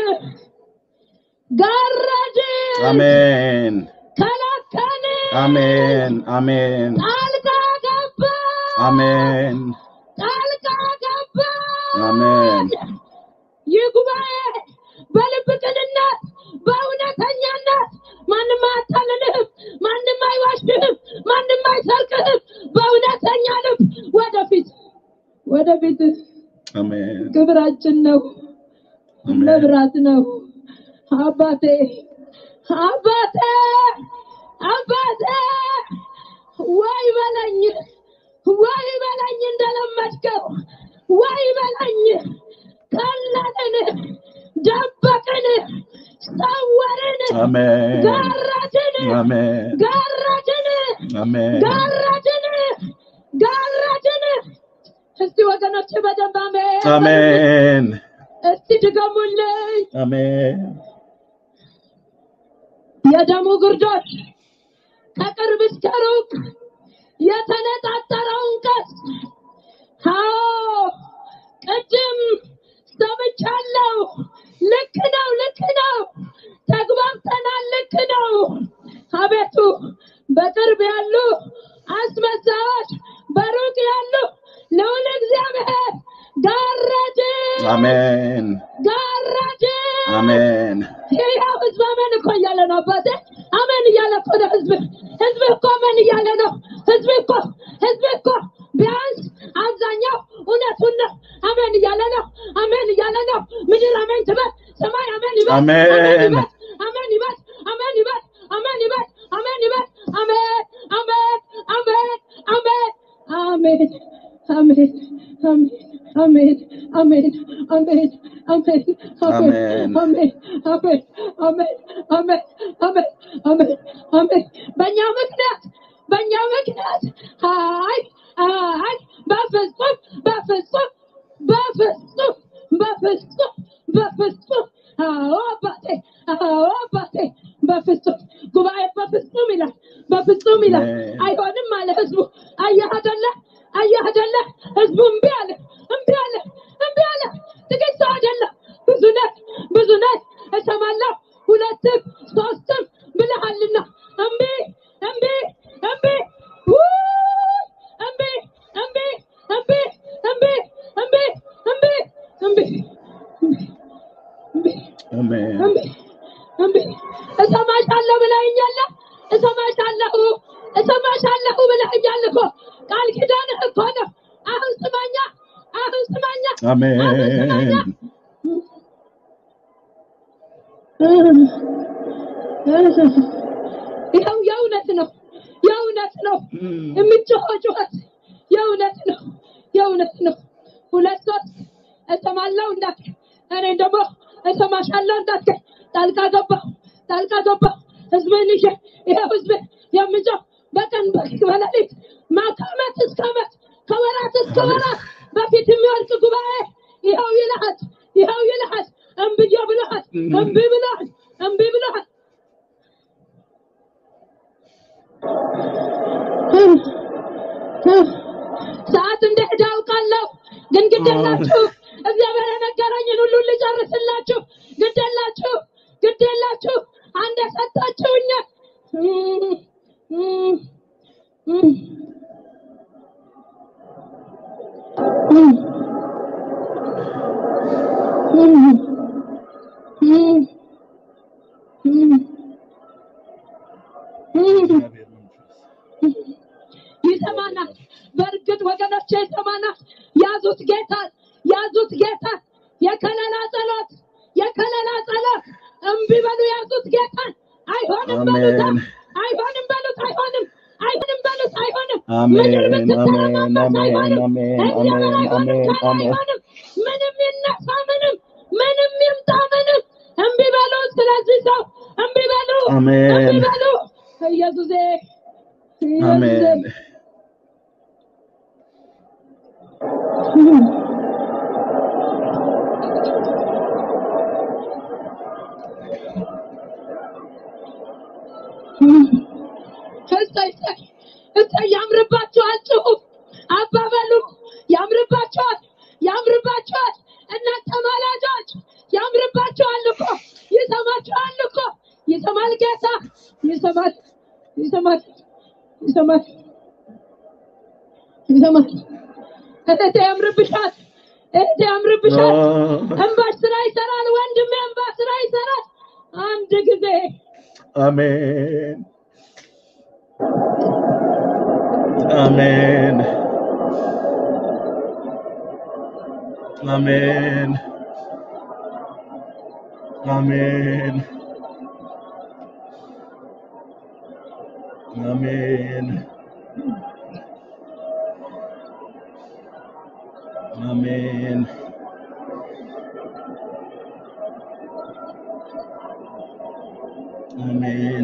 [SPEAKER 1] ጋረድ
[SPEAKER 2] አሜን
[SPEAKER 1] ከላከን
[SPEAKER 2] አሜን አሜን
[SPEAKER 1] ጣልቃ ገባ
[SPEAKER 2] አሜን
[SPEAKER 1] ጣልቃ ገባ
[SPEAKER 2] አሜን
[SPEAKER 1] ይህ ጉባኤ በልብ ቅንነት በእውነተኛነት ማንም አያታልልህም፣ ማንም አይዋሽህም፣ ማንም አይሰርቅህም። በእውነተኛ ልብ ወደፊት ወደፊት
[SPEAKER 2] አሜን
[SPEAKER 1] ክብራችን ነው፣
[SPEAKER 2] አሜን
[SPEAKER 1] መብራት ነው። አባቴ አባቴ አባቴ ወይ በለኝ ወይ በለኝ እንደለመድከው ወይ በለኝ ቀለልን ደበቅን ሰወርን
[SPEAKER 2] አሜን
[SPEAKER 1] ጋረድን
[SPEAKER 2] አሜን
[SPEAKER 1] ጋረድን
[SPEAKER 2] አሜን
[SPEAKER 1] ጋረድን ጋረድን እስቲ ወገኖች በደንብ አሜን
[SPEAKER 2] አሜን
[SPEAKER 1] እስቲ ድገሙልኝ
[SPEAKER 2] አሜን
[SPEAKER 1] የደሙ ግርዶች ከቅርብ እስከ ሩቅ የተነጣጠረውን ቀስ አዎ ቅድም ሰምቻለሁ። ልክ ነው፣ ልክ ነው፣ ተግባብተናል። ልክ ነው። አቤቱ በቅርብ ያሉ አስመሳዮች፣ በሩቅ ያሉ ልዑል እግዚአብሔር ጋረድ
[SPEAKER 2] አሜን
[SPEAKER 1] ጋረድ
[SPEAKER 2] አሜን
[SPEAKER 1] ይኸው ህዝብ አሜን እኮ እያለ ነው። አባቴ አሜን እያለ እኮ ነው ህዝብ ህዝብ እኮ አሜን እያለ ነው። ህዝብ እኮ ህዝብ እኮ ቢያንስ አብዛኛው እውነቱን ነው። አሜን እያለ ነው። አሜን እያለ ነው። ምድር አሜን ትበል፣ ሰማይ አሜን ይበል፣
[SPEAKER 2] አሜን።
[SPEAKER 1] አሜን ይበል፣ አሜን ይበል፣ አሜን ይበል፣ አሜን ይበል፣ አሜን አሜን አሜን አሜን አሜን አሜን አሜን አሜን አሜን አሜን አሜን አሜን አሜን አሜን አሜን አሜን አሜን አሜን በእኛ ምክንያት በእኛ ምክንያት አይ አይ በፍጹም በፍጹም በፍጹም በፍጹም በፍጹም አዎ አባቴ አዎ አባቴ በፍጹም ጉባኤ በፍጹም ይላል በፍጹም ይላል
[SPEAKER 2] አሜን።
[SPEAKER 1] አይሆንም አለ ህዝቡ አየህ አይደለ አየህ አይደለ ህዝቡ እምቢ አለ እምቢ አለ እምቢ አለ ጥቂት ሰው አይደለም ብዙ ነህ ብዙ ነህ እሰማለሁ ሁለትም ሶስትም ብለሃልና እምቢ እምቢ እምቢ ውይ! እምቢ እምቢ እምቢ እምቢ እምቢ እምቢ እምቢ እምቢ
[SPEAKER 2] አሜን
[SPEAKER 1] እምቢ እምቢ እሰማሻለሁ ብለኸኛል። እሰማሻለሁ እሰማሻለሁ ብለኸኛል እኮ ቃል ኪዳንህ እኮ ነው። አሁን ስማኛ፣ አሁን ስማኛ፣ አሁን ስማኛ።
[SPEAKER 2] አሜን
[SPEAKER 1] ይኸው የእውነት ነው፣ የእውነት ነው የምጮኸው ጩኸት የእውነት ነው፣ የእውነት ነው። ሁለት ሶስት እሰማለሁ እንዳትል፣ እኔ ደግሞ እሰማሻለሁ እንዳትል ጣልቃ ገባሁ፣ ጣልቃ ገባሁ። ህዝብን ይዤ ይኸው ህዝብ የምጮህ በቀን በሌሊት ማታ ዓመት እስከ ዓመት ከወራት እስከ ወራት በፊት የሚወድቅ ጉባኤ ይኸው ይልሃል፣ ይኸው ይልሃል። እምብዬ ብለሃል፣ እምቢ ብለሃል፣ እምቢ ብለሃል። ሰዓት እንደሄደ አውቃለሁ፣ ግን ግደላችሁ እግዚአብሔር የነገረኝን ሁሉ ልጨርስላችሁ። ግደላችሁ፣ ግደላችሁ አንድ የሰጣችሁኛል ይሰማናል። በእርግጥ ወገኖቼ ይሰማናል። ያዙት ጌታን፣ ያዙት ጌታን። የከለላ ጸሎት፣ የከለላ ጸሎት። እምቢ በሉ፣ ያዙት ጌታን። አይሆንም በሉት፣
[SPEAKER 2] አሜን
[SPEAKER 1] አይሆንም በሉት፣ አይሆንም አይሆንም በሉት፣ አይሆንም።
[SPEAKER 2] አሜን
[SPEAKER 1] ምድር
[SPEAKER 2] አሜን
[SPEAKER 1] ብትተረማመስ
[SPEAKER 2] አሜን
[SPEAKER 1] አይሆንም።
[SPEAKER 2] አሜን
[SPEAKER 1] እግዚአብሔር
[SPEAKER 2] አሜን
[SPEAKER 1] አይሆንም
[SPEAKER 2] አሜን
[SPEAKER 1] ካለ
[SPEAKER 2] አሜን
[SPEAKER 1] አይሆንም። ምንም ይነሳ ምንም ምንም ይምጣ ምንም እምቢ በሉ። ስለዚህ ሰው እምቢ በሉ፣ እምቢ
[SPEAKER 2] አሜን
[SPEAKER 1] በሉ። ኢየሱሴ ኢየሱሴ
[SPEAKER 2] አሜን
[SPEAKER 1] እሰይ እሰይ እሰይ ያምርባቸዋል። ጩሁ አባበሉ ያምርባቸዋል፣ ያምርባቸዋል። እናንተ ማላጆች ያምርባቸዋል እኮ ይሰማቸዋል እኮ ይሰማል ጌታ ይሰማል፣ ይሰማል፣ ይሰማል፣ ይሰማል። እህቴ ያምርብሻል፣ እህቴ ያምርብሻል። እንባሽ ስራ ይሰራል ወንድሜ፣ እንባ ስራ ይሰራል። አንድ ጊዜ
[SPEAKER 2] አሜን አሜን አሜን አሜን አሜን አሜን አሜን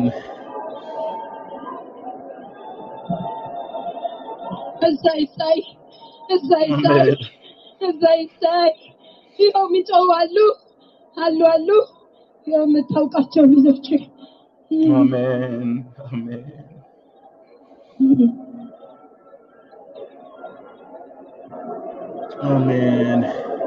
[SPEAKER 1] እሰይ እሰይ እሰይ እሰይ
[SPEAKER 2] አሜን
[SPEAKER 1] እሰይ እሰይ ይኸው የሚጮሁ አሉ አሉ አሉ ይኸው የምታውቃቸው ልጆች
[SPEAKER 2] አሜን አሜን አሜን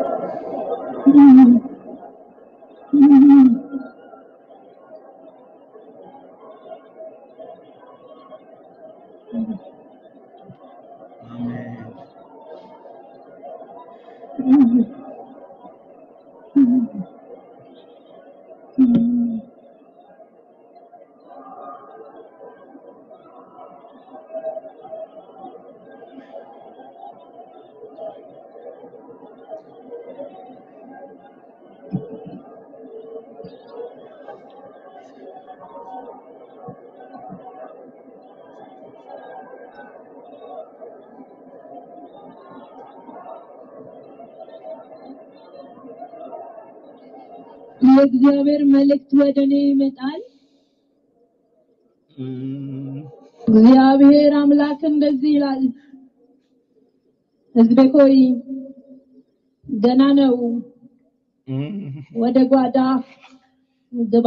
[SPEAKER 2] አሜን
[SPEAKER 1] የእግዚአብሔር መልእክት ወደ እኔ ይመጣል።
[SPEAKER 2] እም፣
[SPEAKER 1] እግዚአብሔር አምላክ እንደዚህ ይላል፣ ሕዝቤ ሆይ ገና ነው፣
[SPEAKER 2] እም፣
[SPEAKER 1] ወደ ጓዳ ግባ።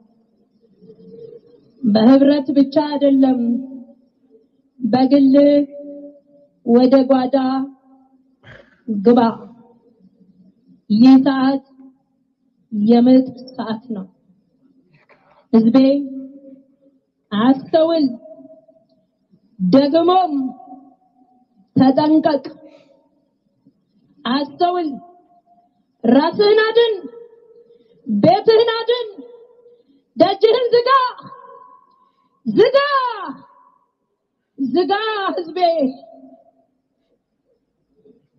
[SPEAKER 1] በህብረት ብቻ አይደለም፣ በግል ወደ ጓዳ ግባ። ይህ ሰዓት የምጥ ሰዓት ነው። ሕዝቤ አስተውል፣ ደግሞም ተጠንቀቅ። አስተውል፣ ራስህን አድን፣ ቤትህን አድን፣ ደጅህን ዝጋ፣ ዝጋ፣ ዝጋ። ሕዝቤ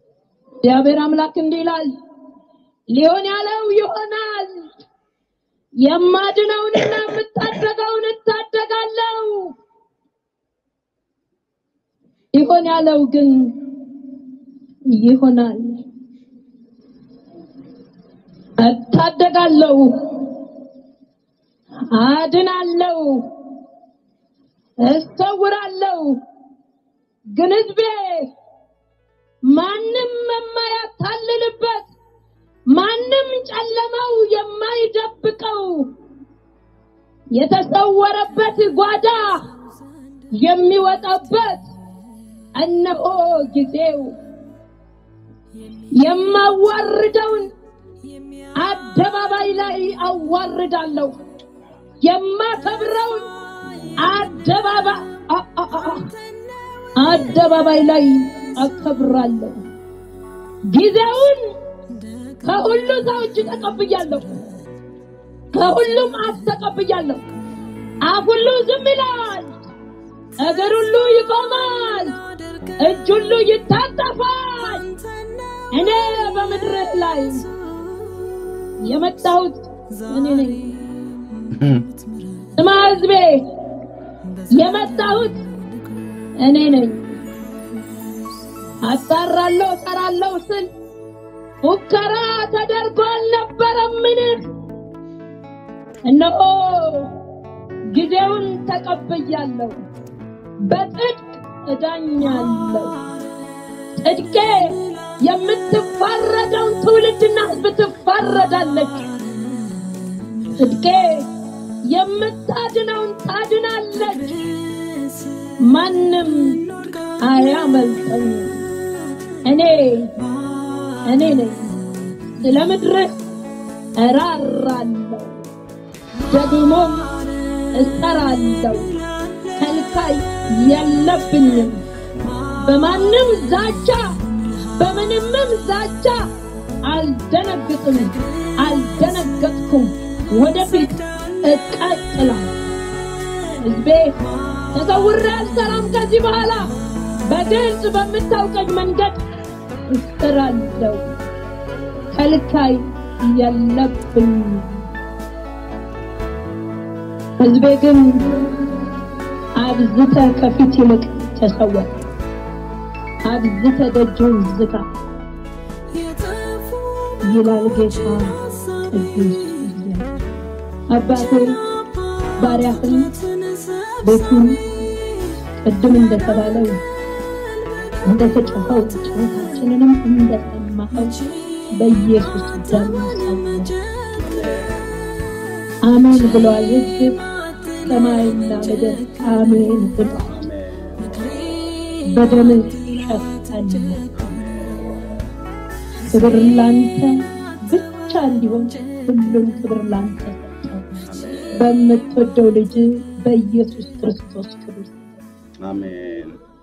[SPEAKER 1] እግዚአብሔር አምላክ እንዲህ ይላል፣ ሊሆን ያለው ይሆናል፣ የማድነውንና የምታደገውን እታደጋለሁ። ይሆን ያለው ግን ይሆናል። እታደጋለሁ፣ አድናለሁ፣ እሰውራለሁ። ግን ህዝቤ ማንም የማያታልልበት ማንም ጨለማው የማይደብቀው የተሰወረበት ጓዳ የሚወጣበት እነሆ ጊዜው የማዋርደውን አደባባይ ላይ አዋርዳለሁ። የማከብረውን አደባባይ አ- አ- አ- አደባባይ ላይ አከብራለሁ። ጊዜውን ከሁሉ ሰው እጅ ተቀብያለሁ። ከሁሉም አፍ ተቀብያለሁ። አፍ ሁሉ ዝም ይላል። እግር ሁሉ ይቆማል። እጅ ሁሉ ይታጠፋል። እኔ በምድር ላይ የመጣሁት እኔ ነኝ። ስማ ሕዝቤ፣ የመጣሁት እኔ ነኝ። አጣራለሁ፣ እጠራለሁ ስል ሙከራ ተደርጎ አልነበረምን? እነሆ ጊዜውን ተቀብያለሁ፣ በጽድቅ እዳኛለሁ። ጽድቄ የምትፋረደውን ትውልድና ሕዝብ ትፋረዳለች። ጽድቄ የምታድነውን ታድናለች። ማንም አያመልጠኝ። እኔ እኔ ነኝ። ስለ ምድርህ እራራለሁ፣ ደግሞም እሰራለሁ። ከልካይ የለብኝም። በማንም ዛቻ በምንምም ዛቻ አልደነግጥም፣ አልደነገጥኩም። ወደፊት እቀጥላለሁ። ሕዝቤ ተሰውሬ አልሰራም። ከዚህ በኋላ በግልጽ በምታውቀኝ መንገድ እሰራለሁ። ከልካይ የለብኝም። ሕዝቤ ግን አብዝተ ከፊት ይልቅ ተሰወር፣ አብዝተ ደጅን ዝጋ ይላል ጌታ ቅዱስ እግዚአብሔር። አባቴ ባሪያህን ቤቱን ቅድም እንደተባለው እንደተጮኸው ጩኸታችንንም እንደሰማኸው በኢየሱስ ደም ሰወር። አሜን ብለዋል ሕዝብ ሰማይና ምድር አሜን ብለዋል። በደምህ ሸፈን። ክብር ላንተ ብቻ እንዲሆን ሁሉም ክብር ላንተ ሰጠው። በምትወደው ልጅ በኢየሱስ ክርስቶስ ክብር
[SPEAKER 2] አሜን